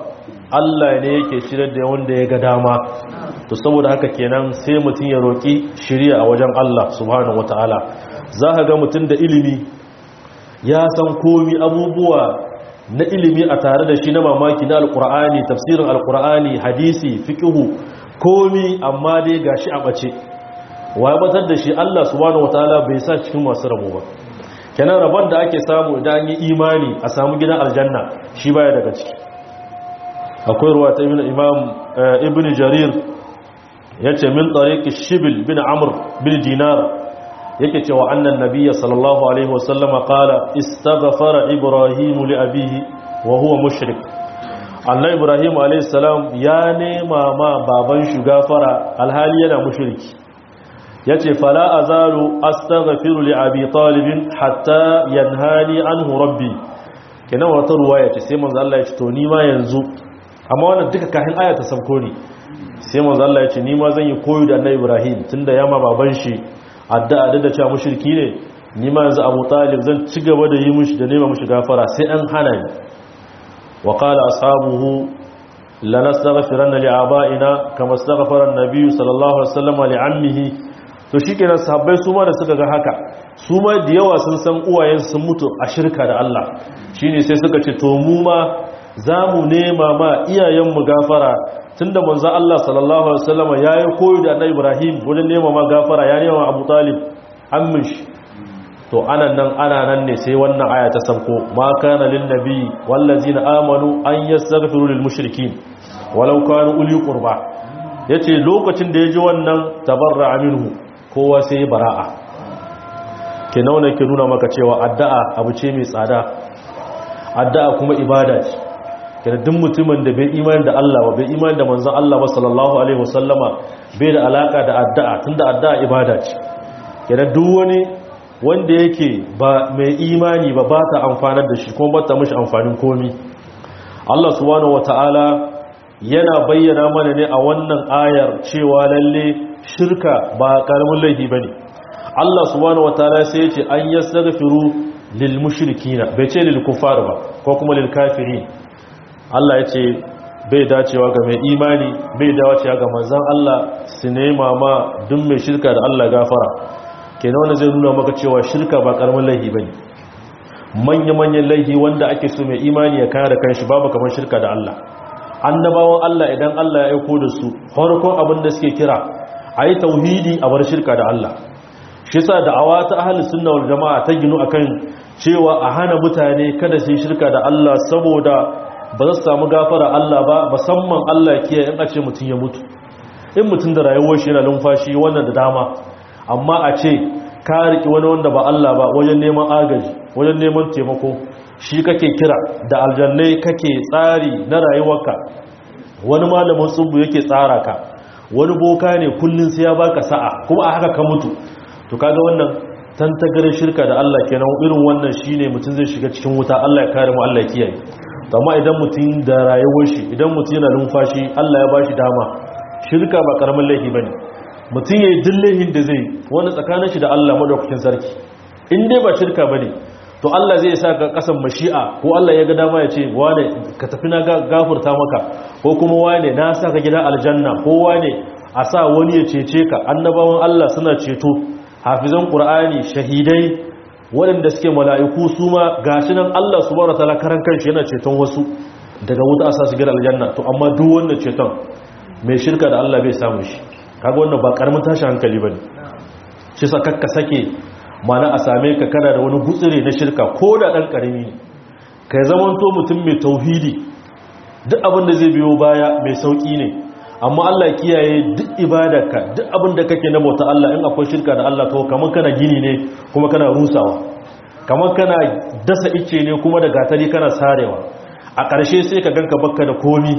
Allah ne yake shirar da wanda ya ga dama to saboda haka kenan sai mutum ya roki shiriya a wajen Allah subhanahu wataala za ka ga mutum da ilimi ya san komi abubuwa na ilimi a tare da shi na mamaki na alkur'ani tafsirin alkur'ani hadisi fiqhu komi amma dai gashi a bace wa batar da shi Allah subhanahu wataala bai sa cikin masu rabo ba kenan rabon da ake samu idan yi imani a samu gidan aljanna shi baya daga ciki akwai ruwa ta ibn imam ibn jarir yace min tariqi shibil bin amr bin dinar yake cewa annan nabiyya sallallahu alaihi wasallama qala istaghfara ibrahim li abihi wa huwa mushrik Allah ibrahim alaihi salam ya nema ma baban shi gafara alhali yana mushriki yace fala azalu astaghfiru li abi talib hatta yanhani anhu rabbi kenan wata ruwaya ce sai manzo Allah ya ce to ni ma yanzu amma wannan duka kafin aya ta sabko ne sai manzo Allah ya ce ni ma zan yi koyo da annabi ibrahim tunda yama baban shi addu'a da cewa mushriki ne ni ma yanzu Abu Talib zan ci gaba da yi mushi da nema mushi gafara sai an hana ni wa qala ashabuhu lanastaghfiranna li aba'ina kama astaghfara an-nabiy sallallahu alaihi wasallam li ammihi to shikenan sahabbai su ma da suka ga haka su ma da yawa sun san uwayen sun mutu a shirka da Allah shine sai suka ce to mu ma zamu nema ma iyayen mu gafara tunda manzo Allah sallallahu alaihi wasallam yayi koyi da Annabi Ibrahim wajen nema ma gafara ya nema Abu Talib ammin shi to anan nan ana nan ne sai wannan aya ta sauko ma kana lin nabi wallazina amanu an yastaghfiru lil mushrikeen walau kanu uli qurba yace lokacin da yaji wannan tabarra minhu kowa sai bara'a ke nauna ke nuna maka cewa addu'a abu ce mai tsada addu'a kuma ibada ce kira duk mutumin da bai imani da Allah ba bai imani da manzon Allah ba sallallahu alaihi wasallama bai da alaka da addu'a tunda addu'a ibada ce kira duk wani wanda yake ba mai imani ba ba ta amfanar da shi kuma ba ta mishi amfanin komi Allah subhanahu wataala yana bayyana mana ne a wannan ayar cewa lalle shirka ba karamin laifi bane Allah subhanahu wataala sai ya ce an yastaghfiru lil mushrikina bai ce lil kuffar ba ko kuma lil kafirin Allah ya ce bai dacewa ga mai imani bai dacewa ga manzan Allah su nema ma duk mai shirka da Allah gafara kenan wannan zai nuna maka cewa shirka ba karamin laifi bane manya-manyan laifi wanda ake so mai imani ya kare kanshi babu kamar shirka da Allah annabawan Allah idan Allah ya aiko da su farkon abin da suke kira ayi tauhidi a bar shirka da Allah shi yasa da'awa ta ahlus sunna wal jamaa ta ginu akan cewa a hana mutane kada su yi shirka da Allah saboda ba za su samu gafara Allah ba musamman Allah kiyaye in a ce mutum ya mutu in mutum da rayuwar shi yana numfashi wannan da dama amma a ce ka riki wani wanda ba Allah ba wajen neman agaji wajen neman taimako shi kake kira da aljannai kake tsari na rayuwarka wani malamin tsubu yake tsara ka wani boka ne kullun sai ya baka sa'a kuma a haka ka mutu to kaga wannan tantagarin shirka da Allah kenan irin wannan shine mutum zai shiga cikin wuta Allah ya kare mu Allah ya kiyaye amma idan mutum da rayuwar shi idan mutum yana numfashi Allah ya ba shi dama shirka ba karamin laifi bane mutum yayi dillahin da zai wani tsakanin shi da Allah madaukakin sarki in dai ba shirka bane to Allah zai sa ka kasan mashi'a ko Allah ya ga dama ya ce wane ka tafi na gafurta maka ko kuma wane na sa ka gidan aljanna ko wane a sa wani ya cece ka annabawan Allah suna ceto hafizan qur'ani shahidai waɗanda suke mala'iku su ma gashi nan Allah su bara tala karan kanshi yana ceton wasu daga wuta a sasu gidan aljanna to amma duk wannan ceton mai shirka da Allah bai samu shi kaga wannan ba karamin tashi hankali bane shi sa kakka sake mana a same ka kana da wani gutsire na shirka ko da dan karami ne kai zamanto mutum mai tauhidi duk abin da zai biyo baya mai sauki ne amma Allah kiyaye duk ibadarka duk abin da kake na bauta Allah in akwai shirka da Allah to kamar kana gini ne kuma kana rusawa kamar kana dasa ice ne kuma da gatari kana sarewa a ƙarshe sai ka ganka bakka da komi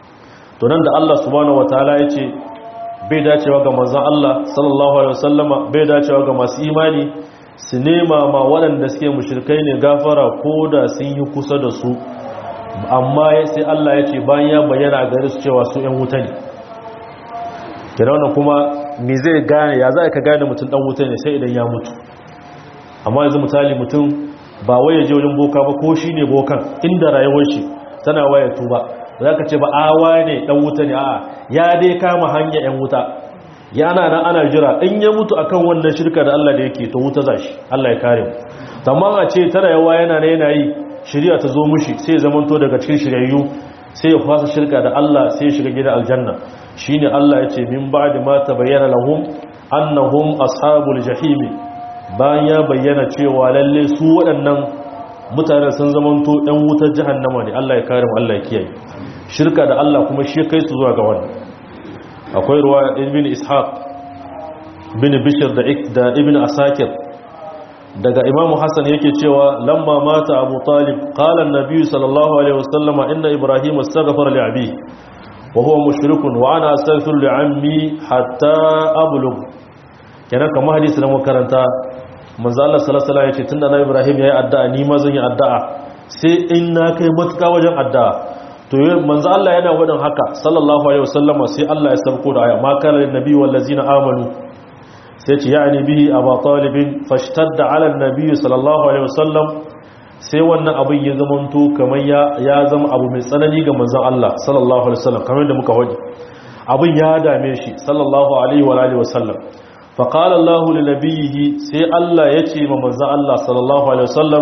to nan da Allah subhanahu wataala ya ce bai dacewa ga manzon Allah sallallahu alaihi wasallama bai dacewa ga masu imani su nema ma waɗanda suke mushrikai ne gafara ko da sun yi kusa da su amma sai Allah ya ce bayan ya bayyana gare su cewa su 'yan wuta ne kira kuma me zai gane ya za ka gane mutum dan wuta ne sai idan ya mutu amma yanzu misali mutum ba waye je wajen boka ba ko shi ne bokan inda rayuwar shi tana waya tuba za ka ce ba awa ne dan wuta ne a'a ya dai kama hanya yan wuta ya ana nan ana jira in ya mutu akan wannan shirka da Allah da yake to wuta za shi Allah ya kare mu amma a ce tara yawa yana ne yana yi shari'a ta zo mushi sai ya zamanto daga cikin shiryayyu sai ya fasa shirka da Allah sai ya shiga gidan aljanna shine Allah ya ce min ba'di ma tabayyana lahum annahum ashabul jahim bayan ya bayyana cewa lalle su waɗannan mutane sun zamanto ɗan wutar jahannama ne Allah ya kare mu Allah ya kiyaye shirka da Allah kuma shi kai su zuwa ga wannan akwai ruwa ibn ishaq bin bishr da da ibn asakir daga imamu hassan yake cewa lamma mata abu talib qala an-nabi sallallahu alaihi wasallama inna ibrahim astaghfara li abi wa huwa mushrikun wa ana astaghfiru li ammi hatta ablugh kenan kamar hadisi na makaranta manzo Allah sallallahu alaihi wasallam yace tunda na ibrahim yayi addu'a ni ma zan yi addu'a sai in na kai matuka wajen addu'a to manzo Allah yana wadin haka sallallahu alaihi wasallama sai Allah ya sauko da aya ma kana lin nabi wal ladzina amanu sai ce ya'ni bihi aba talib fashtadda ala an-nabi sallallahu alaihi wasallam sai wannan abin ya zamanto kamar ya ya zama abu mai tsanani ga manzon Allah sallallahu alaihi wasallam kamar da muka wadi abin ya dame shi sallallahu alaihi wa alihi wasallam fa qala Allah li nabiyhi sai Allah ya ce ma manzon Allah sallallahu alaihi wasallam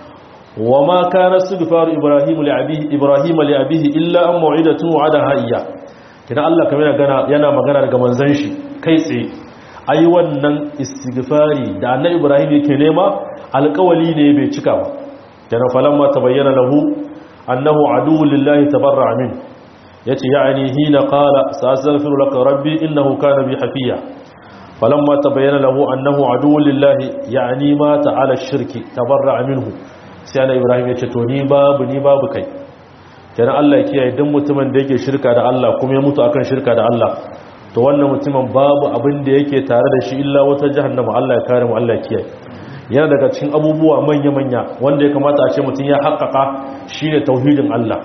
وما كان استغفار ابراهيم لابيه ابراهيم لابيه الا ان موعده وعدها اياه kina Allah kamar yana yana magana daga manzon shi kai tsaye ai wannan istighfari da annabi Ibrahim yake nema alƙawali ne bai cika ba kana falamma tabayyana lahu annahu aduwwun lillahi tabarra'a min yace ya'ani hina qala sa'astaghfiru laka rabbi innahu kana bi hafiya falamma tabayyana lahu annahu aduwwun lillahi ya'ni ma ta'ala ash-shirki tabarra'a minhu sai ana ibrahim ya ce to ni babu ni babu kai kenan Allah ya kiyaye duk mutumin da yake shirka da Allah kuma ya mutu akan shirka da Allah to wannan mutumin babu abin da yake tare da shi illa wata jahannama Allah ya kare mu Allah ya kiyaye yana daga cikin abubuwa manya manya wanda ya kamata a ce mutum ya haƙƙaƙa shine tauhidin Allah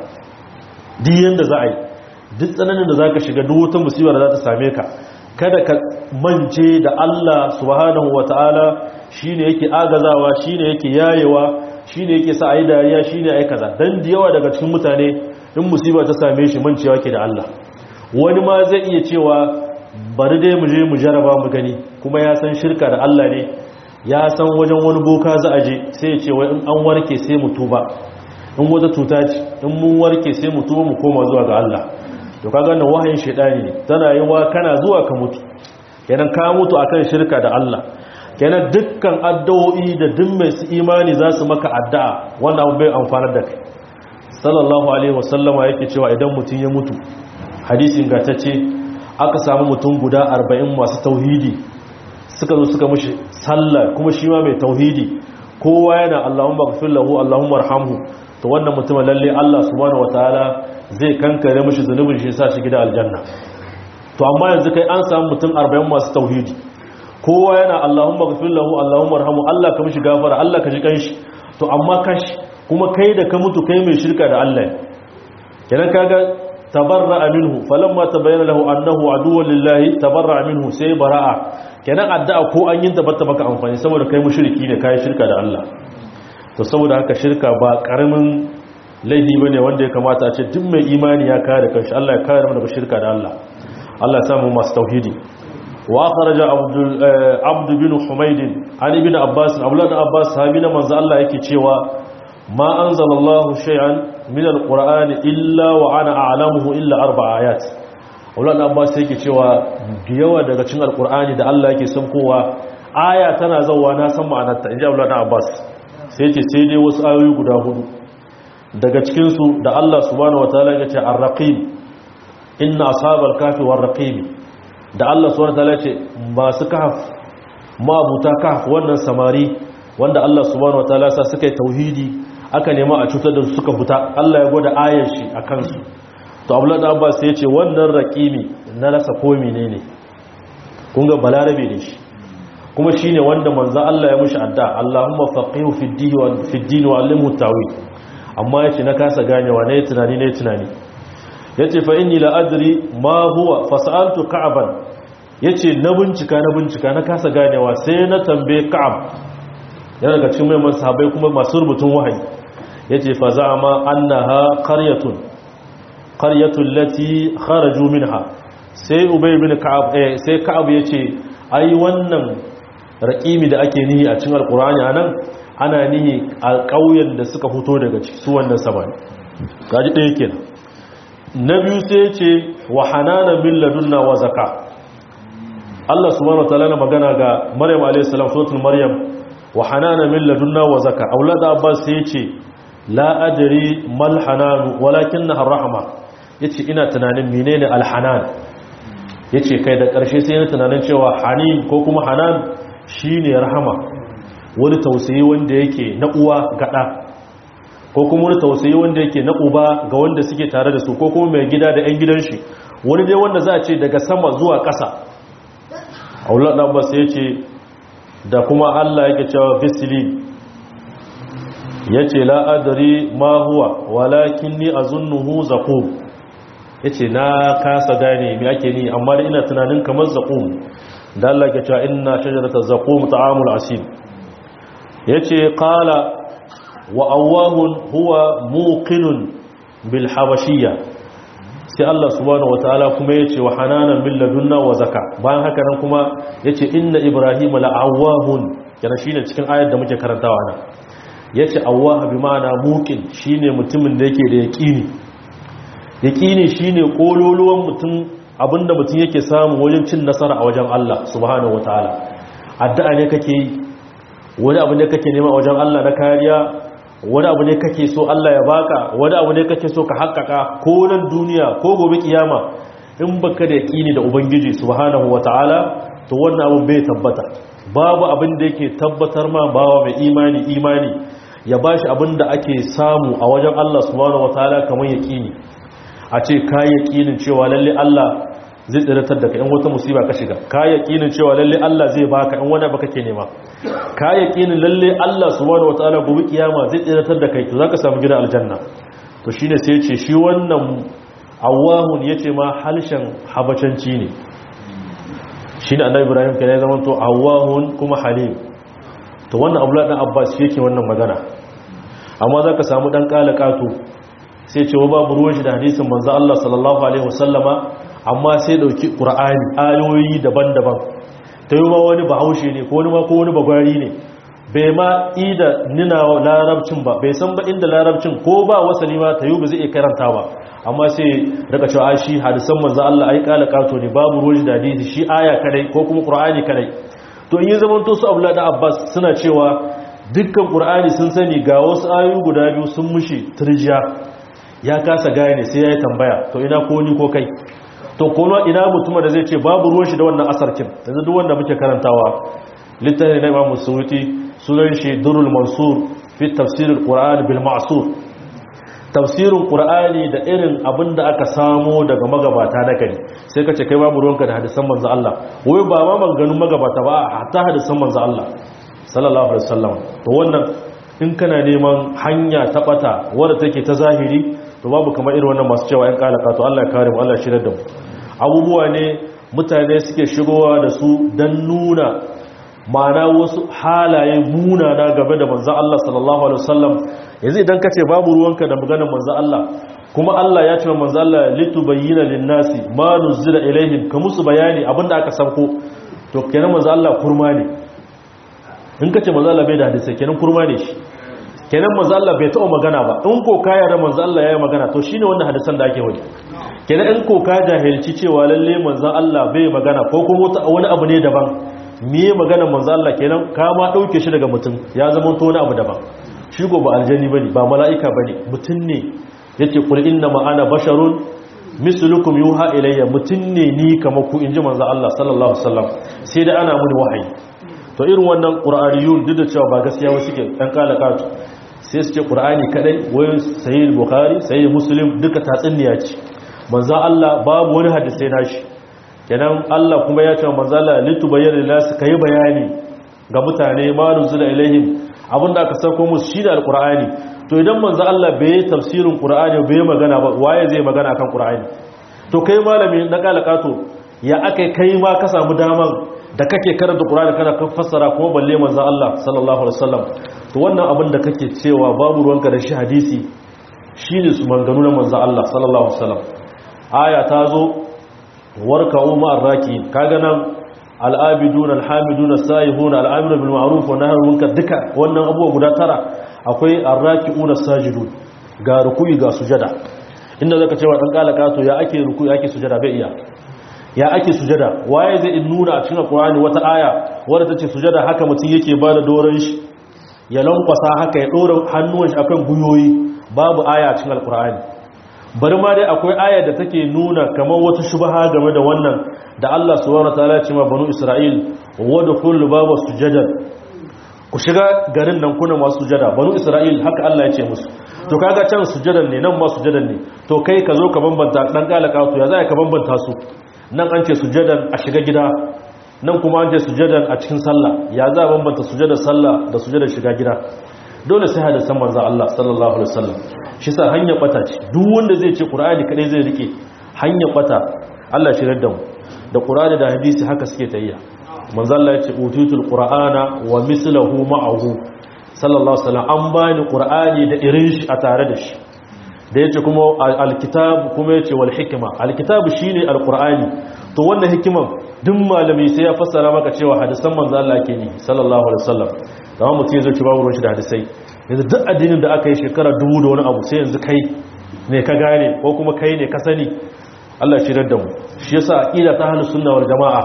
duk yanda za a yi duk tsananin da zaka shiga duk wata musibar da za ta same ka kada ka mance da Allah subhanahu wataala shine yake agazawa shine yake yayewa shi ne yake sa a yi dariya shi ne a yi kaza don da yawa daga cikin mutane in musiba ta same shi mancewa ke da Allah wani ma zai iya cewa bari dai mu je mu jaraba mu gani kuma ya san shirka da Allah ne ya san wajen wani boka za a je sai ya ce wai in an warke sai mu tuba in wata tuta ce in mun warke sai mu tuba mu koma zuwa ga Allah to kaga wannan wahayin shedani ne tana yi wa kana zuwa ka mutu kenan ka mutu akan shirka da Allah kenan dukkan addu'o'i da duk mai su imani za su maka addu'a wannan abu bai amfanar da kai sallallahu alaihi wasallama yake cewa idan mutum ya mutu hadisi ingantacce aka samu mutum guda 40 masu tauhidi suka zo suka mushi sallah kuma shi ma mai tauhidi kowa yana Allahumma ghfir lahu Allahumma arhamhu to wannan mutumin lalle Allah subhanahu wataala zai kankare mushi zunubin shi sa shi gida aljanna to amma yanzu kai an samu mutum 40 masu tauhidi kowa yana Allahumma ghfir lahu Allahumma arhamu Allah ka mishi gafara Allah ka ji kanshi to amma kashi kuma kai da ka mutu kai mai shirka da Allah kenan kaga tabarra'a minhu falamma tabayyana lahu annahu aduwwun lillahi tabarra'a minhu sai bara'a kenan addu'a ko an yin tabbata maka amfani saboda kai mushriki ne kai shirka da Allah to saboda haka shirka ba karamin laifi bane wanda ya kamata a ce duk mai imani ya kare kanshi Allah ya kare mu daga shirka da Allah Allah ya samu masu tauhidi وأخرج عبد عبد بن حميد عن ابن عباس أولاد عباس صحابينا من الله yake cewa ما أنزل الله شيئا من القرآن إلا وأنا أعلمه إلا أربع آيات أولاد عباس yake cewa yawa daga cikin alqur'ani da Allah yake kowa aya tana zawa na san ma'anarta inji Aulad Abbas sai yace sai dai wasu ayoyi guda hudu daga cikin su da Allah subhanahu wataala ya ce ar-raqib inna ashabal kafi war-raqib da Allah subhanahu wataala ce masu kahf mabuta kahf wannan samari wanda Allah subhanahu wataala sa suka yi tauhidi aka nema a cutar da su suka fita Allah ya gwada ayar shi a kansu to Abdullah Abbas ya ce wannan raqimi na rasa ko menene kun ga balarabe ne shi kuma shine wanda manzo Allah ya mushi adda Allahumma faqihu fid din wa fid din wa allimhu tawil amma yace na kasa ganewa ne tunani ne tunani yace fa inni la adri ma huwa fasaltu ka'ban yace na bincika na bincika na kasa ganewa sai na tambaye ka'ab yana daga cikin mai sahabbai kuma masu rubutun wahayi yace fa za'ama annaha qaryatun qaryatu allati kharaju minha sai ubay bin ka'ab eh sai ka'ab yace ai wannan raqimi da ake nihi a cikin alqur'ani anan ana nihi a ƙauyen da suka fito daga ciki su wannan sabani gaji ɗaya kenan na biyu sai yace wa hanana min ladunna wa zaka Allah subhanahu wataala na magana ga Maryam alayhis salam suratul Maryam wa hanana min ladunna wa zaka aulad Abbas sai yace la adri mal hanan walakinnaha rahma yace ina tunanin menene al hanan yace kai da karshe sai ina tunanin cewa hanin ko kuma hanan shine rahama wani tausayi wanda yake na uwa gada ko kuma wani tausayi wanda yake na uba ga wanda suke tare da su ko kuma mai gida da 'yan gidan shi wani dai wanda za a ce daga sama zuwa ƙasa aulat ɗanbas ya ce da kuma allah yake cewa fisili ya ce la'adari ma huwa walakin ni a zunnuhu zaƙo ya ce na kasa gane mai ake ni amma da ina tunanin kamar zaƙo da allah ke cewa ina shajarata zaƙo ta'amul asim ya ce ƙala wa awwahun huwa muqinun bil habashiyya sai Allah subhanahu wataala kuma yace wa hananan min ladunna wa zaka bayan haka nan kuma yace inna ibrahima la'awwahun kana shine cikin ayar da muke karantawa nan yace awwah bi ma'ana muqin shine mutumin da yake da yaqini yaqini shine kololuwan mutum abinda mutum yake samu wajen cin nasara a wajen Allah subhanahu wataala addu'a ne kake yi wani abu ne kake nema a wajen Allah na kariya wani abu ne kake so Allah ya baka wani abu ne kake so ka haƙƙaƙa ko nan duniya ko gobe kiyama in baka da yaƙini da ubangiji subhanahu wataala to wannan abin bai tabbata babu abin da yake tabbatar ma bawa mai imani imani ya bashi abin da ake samu a wajen Allah subhanahu wataala kamar yaƙini a ce ka yaƙinin cewa lalle Allah zai tsiratar da ka in wata musiba ka shiga ka yaƙinin cewa lalle Allah zai baka in wani baka ke nema ka yaƙinin lalle Allah subhanahu wataala gobe kiyama zai tsiratar da kai to zaka samu gidan aljanna to shine sai ya ce shi wannan awahun yace ma halshen habacanci ne shine annabi Ibrahim kenan ya zama to awahun kuma halim to wannan Abdullah dan Abbas shi yake wannan magana amma zaka samu dan kalakato sai ce wa babu ruwan shi da hadisin manzo Allah sallallahu alaihi wasallama amma sai dauki qur'ani ayoyi daban-daban ta yi ma wani bahaushe ne ko wani ma ko wani bagwari ne bai ma ida nina larabcin ba bai san ba inda larabcin ko ba wasali ma ta yi ba zai iya karanta ba amma sai daga cewa shi hadisan manzo Allah ai kala kato ne babu ruwan da hadisi shi aya kadai ko kuma qur'ani kadai to in yi zaman to su Abdullah da Abbas suna cewa dukkan qur'ani sun sani ga wasu ayoyi guda biyu sun mushi turjiya ya kasa gane sai ya yi tambaya to ina ko ni ko kai to kuma ina mutum da zai ce babu ruwan shi da wannan asarkin yanzu duk wanda muke karantawa littafi na Imam Suyuti sunan shi Durrul Mansur fi tafsir al-Qur'an bil Ma'sur tafsirin Qur'ani da irin abinda aka samo daga magabata na gari sai kace kai babu ruwanka da hadisan manzo Allah wai ba ma maganganun magabata ba hatta hadisan manzo Allah sallallahu alaihi wasallam to wannan in kana neman hanya ta bata wadda take ta zahiri to babu kamar irin wannan masu cewa 'yan kalaka to Allah ya kare mu Allah ya shirya da mu abubuwa ne mutane suke shigowa da su don nuna ma'ana wasu halaye munana game da manzan Allah sallallahu alaihi wasallam yanzu idan ka ce babu ruwanka da maganar manzan Allah kuma Allah ya ce wa manzan Allah litubayyana lin-nasi ma nuzila ilaihim ka musu bayani abinda aka sauko to kenan manzan Allah kurma ne in ka ce manzan Allah bai da hadisi kenan kurma ne shi kenan manzo Allah bai taɓa magana ba in ko ka yarda manzo Allah yayi magana to shine wannan hadisan da ake wani kenan in ko ka jahilci cewa lalle manzo Allah bai magana ko kuma wani abu ne daban me magana manzo Allah kenan ka ma dauke shi daga mutum ya zama to wani abu daban shi go ba aljani bane ba mala'ika bane mutum ne yake kul inna ma ana basharun mislukum yuha ilayya mutum ne ni kamar ku inji manzo Allah sallallahu alaihi wasallam sai da ana muni wahayi to irin wannan qur'aniyun duk da cewa ba gaskiya wasu ke dan kalakatu sai su ce ƙura'ani kadai wai sayi bukari sayi musulun duka tatsuniya ce manza Allah babu wani hadisai nashi kenan Allah kuma ya ce manza Allah litu bayyana lillahi kai bayani ga mutane ma nuzula ilaihim abinda aka sauko musu shi da alqur'ani to idan manza Allah bai yi tafsirin qur'ani bai magana ba waye zai magana akan qur'ani to kai malami na kalakato ya akai kai ma ka samu daman da kake karanta qur'ani kana kan fassara kuma balle manza Allah sallallahu alaihi wasallam to wannan abin da kake cewa babu ruwanka da shi hadisi shine su manganu na manzo Allah sallallahu alaihi wasallam aya ta zo warka'u ma'ar raki kaga nan al'abidun alhamidun as-saihun al'amiru bil ma'ruf wa nahyu munkar duka wannan abubuwa guda tara akwai ar-raki'un as-sajidun ga ruku'i ga sujada inda zaka cewa dan kalaka to ya ake ruku'i ake sujada bai iya ya ake sujada waye zai in nuna a cikin alqur'ani wata aya wadda tace sujada haka mutum yake bada doran shi ya lankwasa haka ya dora hannuwan shi akan guyoyi babu aya a cikin alqur'ani bari ma dai akwai aya da take nuna kamar wata shubha game da wannan da Allah subhanahu wataala ya ce ma banu Isra'il wadkhul baba sujadan ku shiga garin nan kuna masu sujada banu Isra'il haka Allah ya ce musu to kaga can sujadan ne nan ma sujadan ne to kai ka zo ka bambanta dan kalaka to ya za ka bambanta su nan an ce sujadan a shiga gida nan kuma an ce sujadan a cikin sallah ya za a bambanta sujadar sallah da sujadar shiga gida dole sai hadisan manzo Allah sallallahu alaihi wasallam shi sa hanyar bata ce duk wanda zai ce qur'ani kadai zai rike hanyar bata Allah shi da mu da qur'ani da hadisi haka suke tayya manzo Allah ya ce utitul qur'ana wa mislahu ma'ahu sallallahu alaihi wasallam an bani qur'ani da irin shi a tare da shi da yace kuma alkitab kuma yace wal hikma alkitab shine alqur'ani to wannan hikiman duk malami sai ya fassara maka cewa hadisan manzo Allah ke ni sallallahu alaihi wasallam kamar mutum ya zo ci babu shi da hadisai yanzu duk addinin da aka yi shekara dubu da wani abu sai yanzu kai ne ka gane ko kuma kai ne ka sani Allah shi da mu shi yasa aqida ta ahlus sunna wal jamaa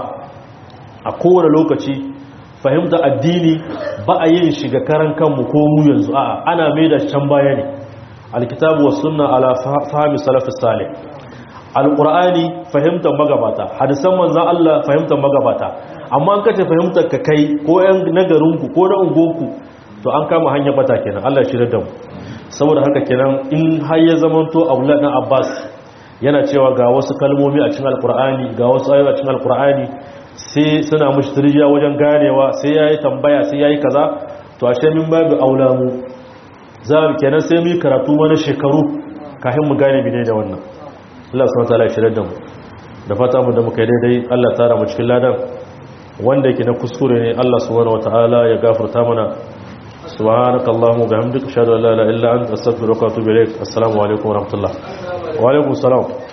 a kowane lokaci fahimta addini ba a yin shiga karan kanmu ko mu yanzu a'a ana mai da can baya ne alkitabu was sunna ala fahmi salafus salih alqur'ani fahimtar magabata hadisan manzon Allah fahimtar magabata amma an kace fahimtar ka kai ko yan nagarinku ko na ungonku to an kama hanyar bata kenan Allah shi da mu saboda haka kenan in har ya zamanto Abdullah dan Abbas yana cewa ga wasu kalmomi a cikin alqur'ani ga wasu ayoyi a cikin alqur'ani sai suna mushtarija wajen ganewa sai yayi tambaya sai yayi kaza to ashe min babu aulamu za mu kenan sai mu karatu wani shekaru kafin mu gane bine da wannan Allah subhanahu wataala ya shirya da mu da fata mu da muka yi daidai Allah tara mu cikin ladan wanda yake na kuskure ne Allah subhanahu wataala ya gafarta mana subhanaka allahumma bihamdika ashhadu an la ilaha illa anta astaghfiruka wa atubu ilaik assalamu alaikum wa rahmatullah wa alaikum assalam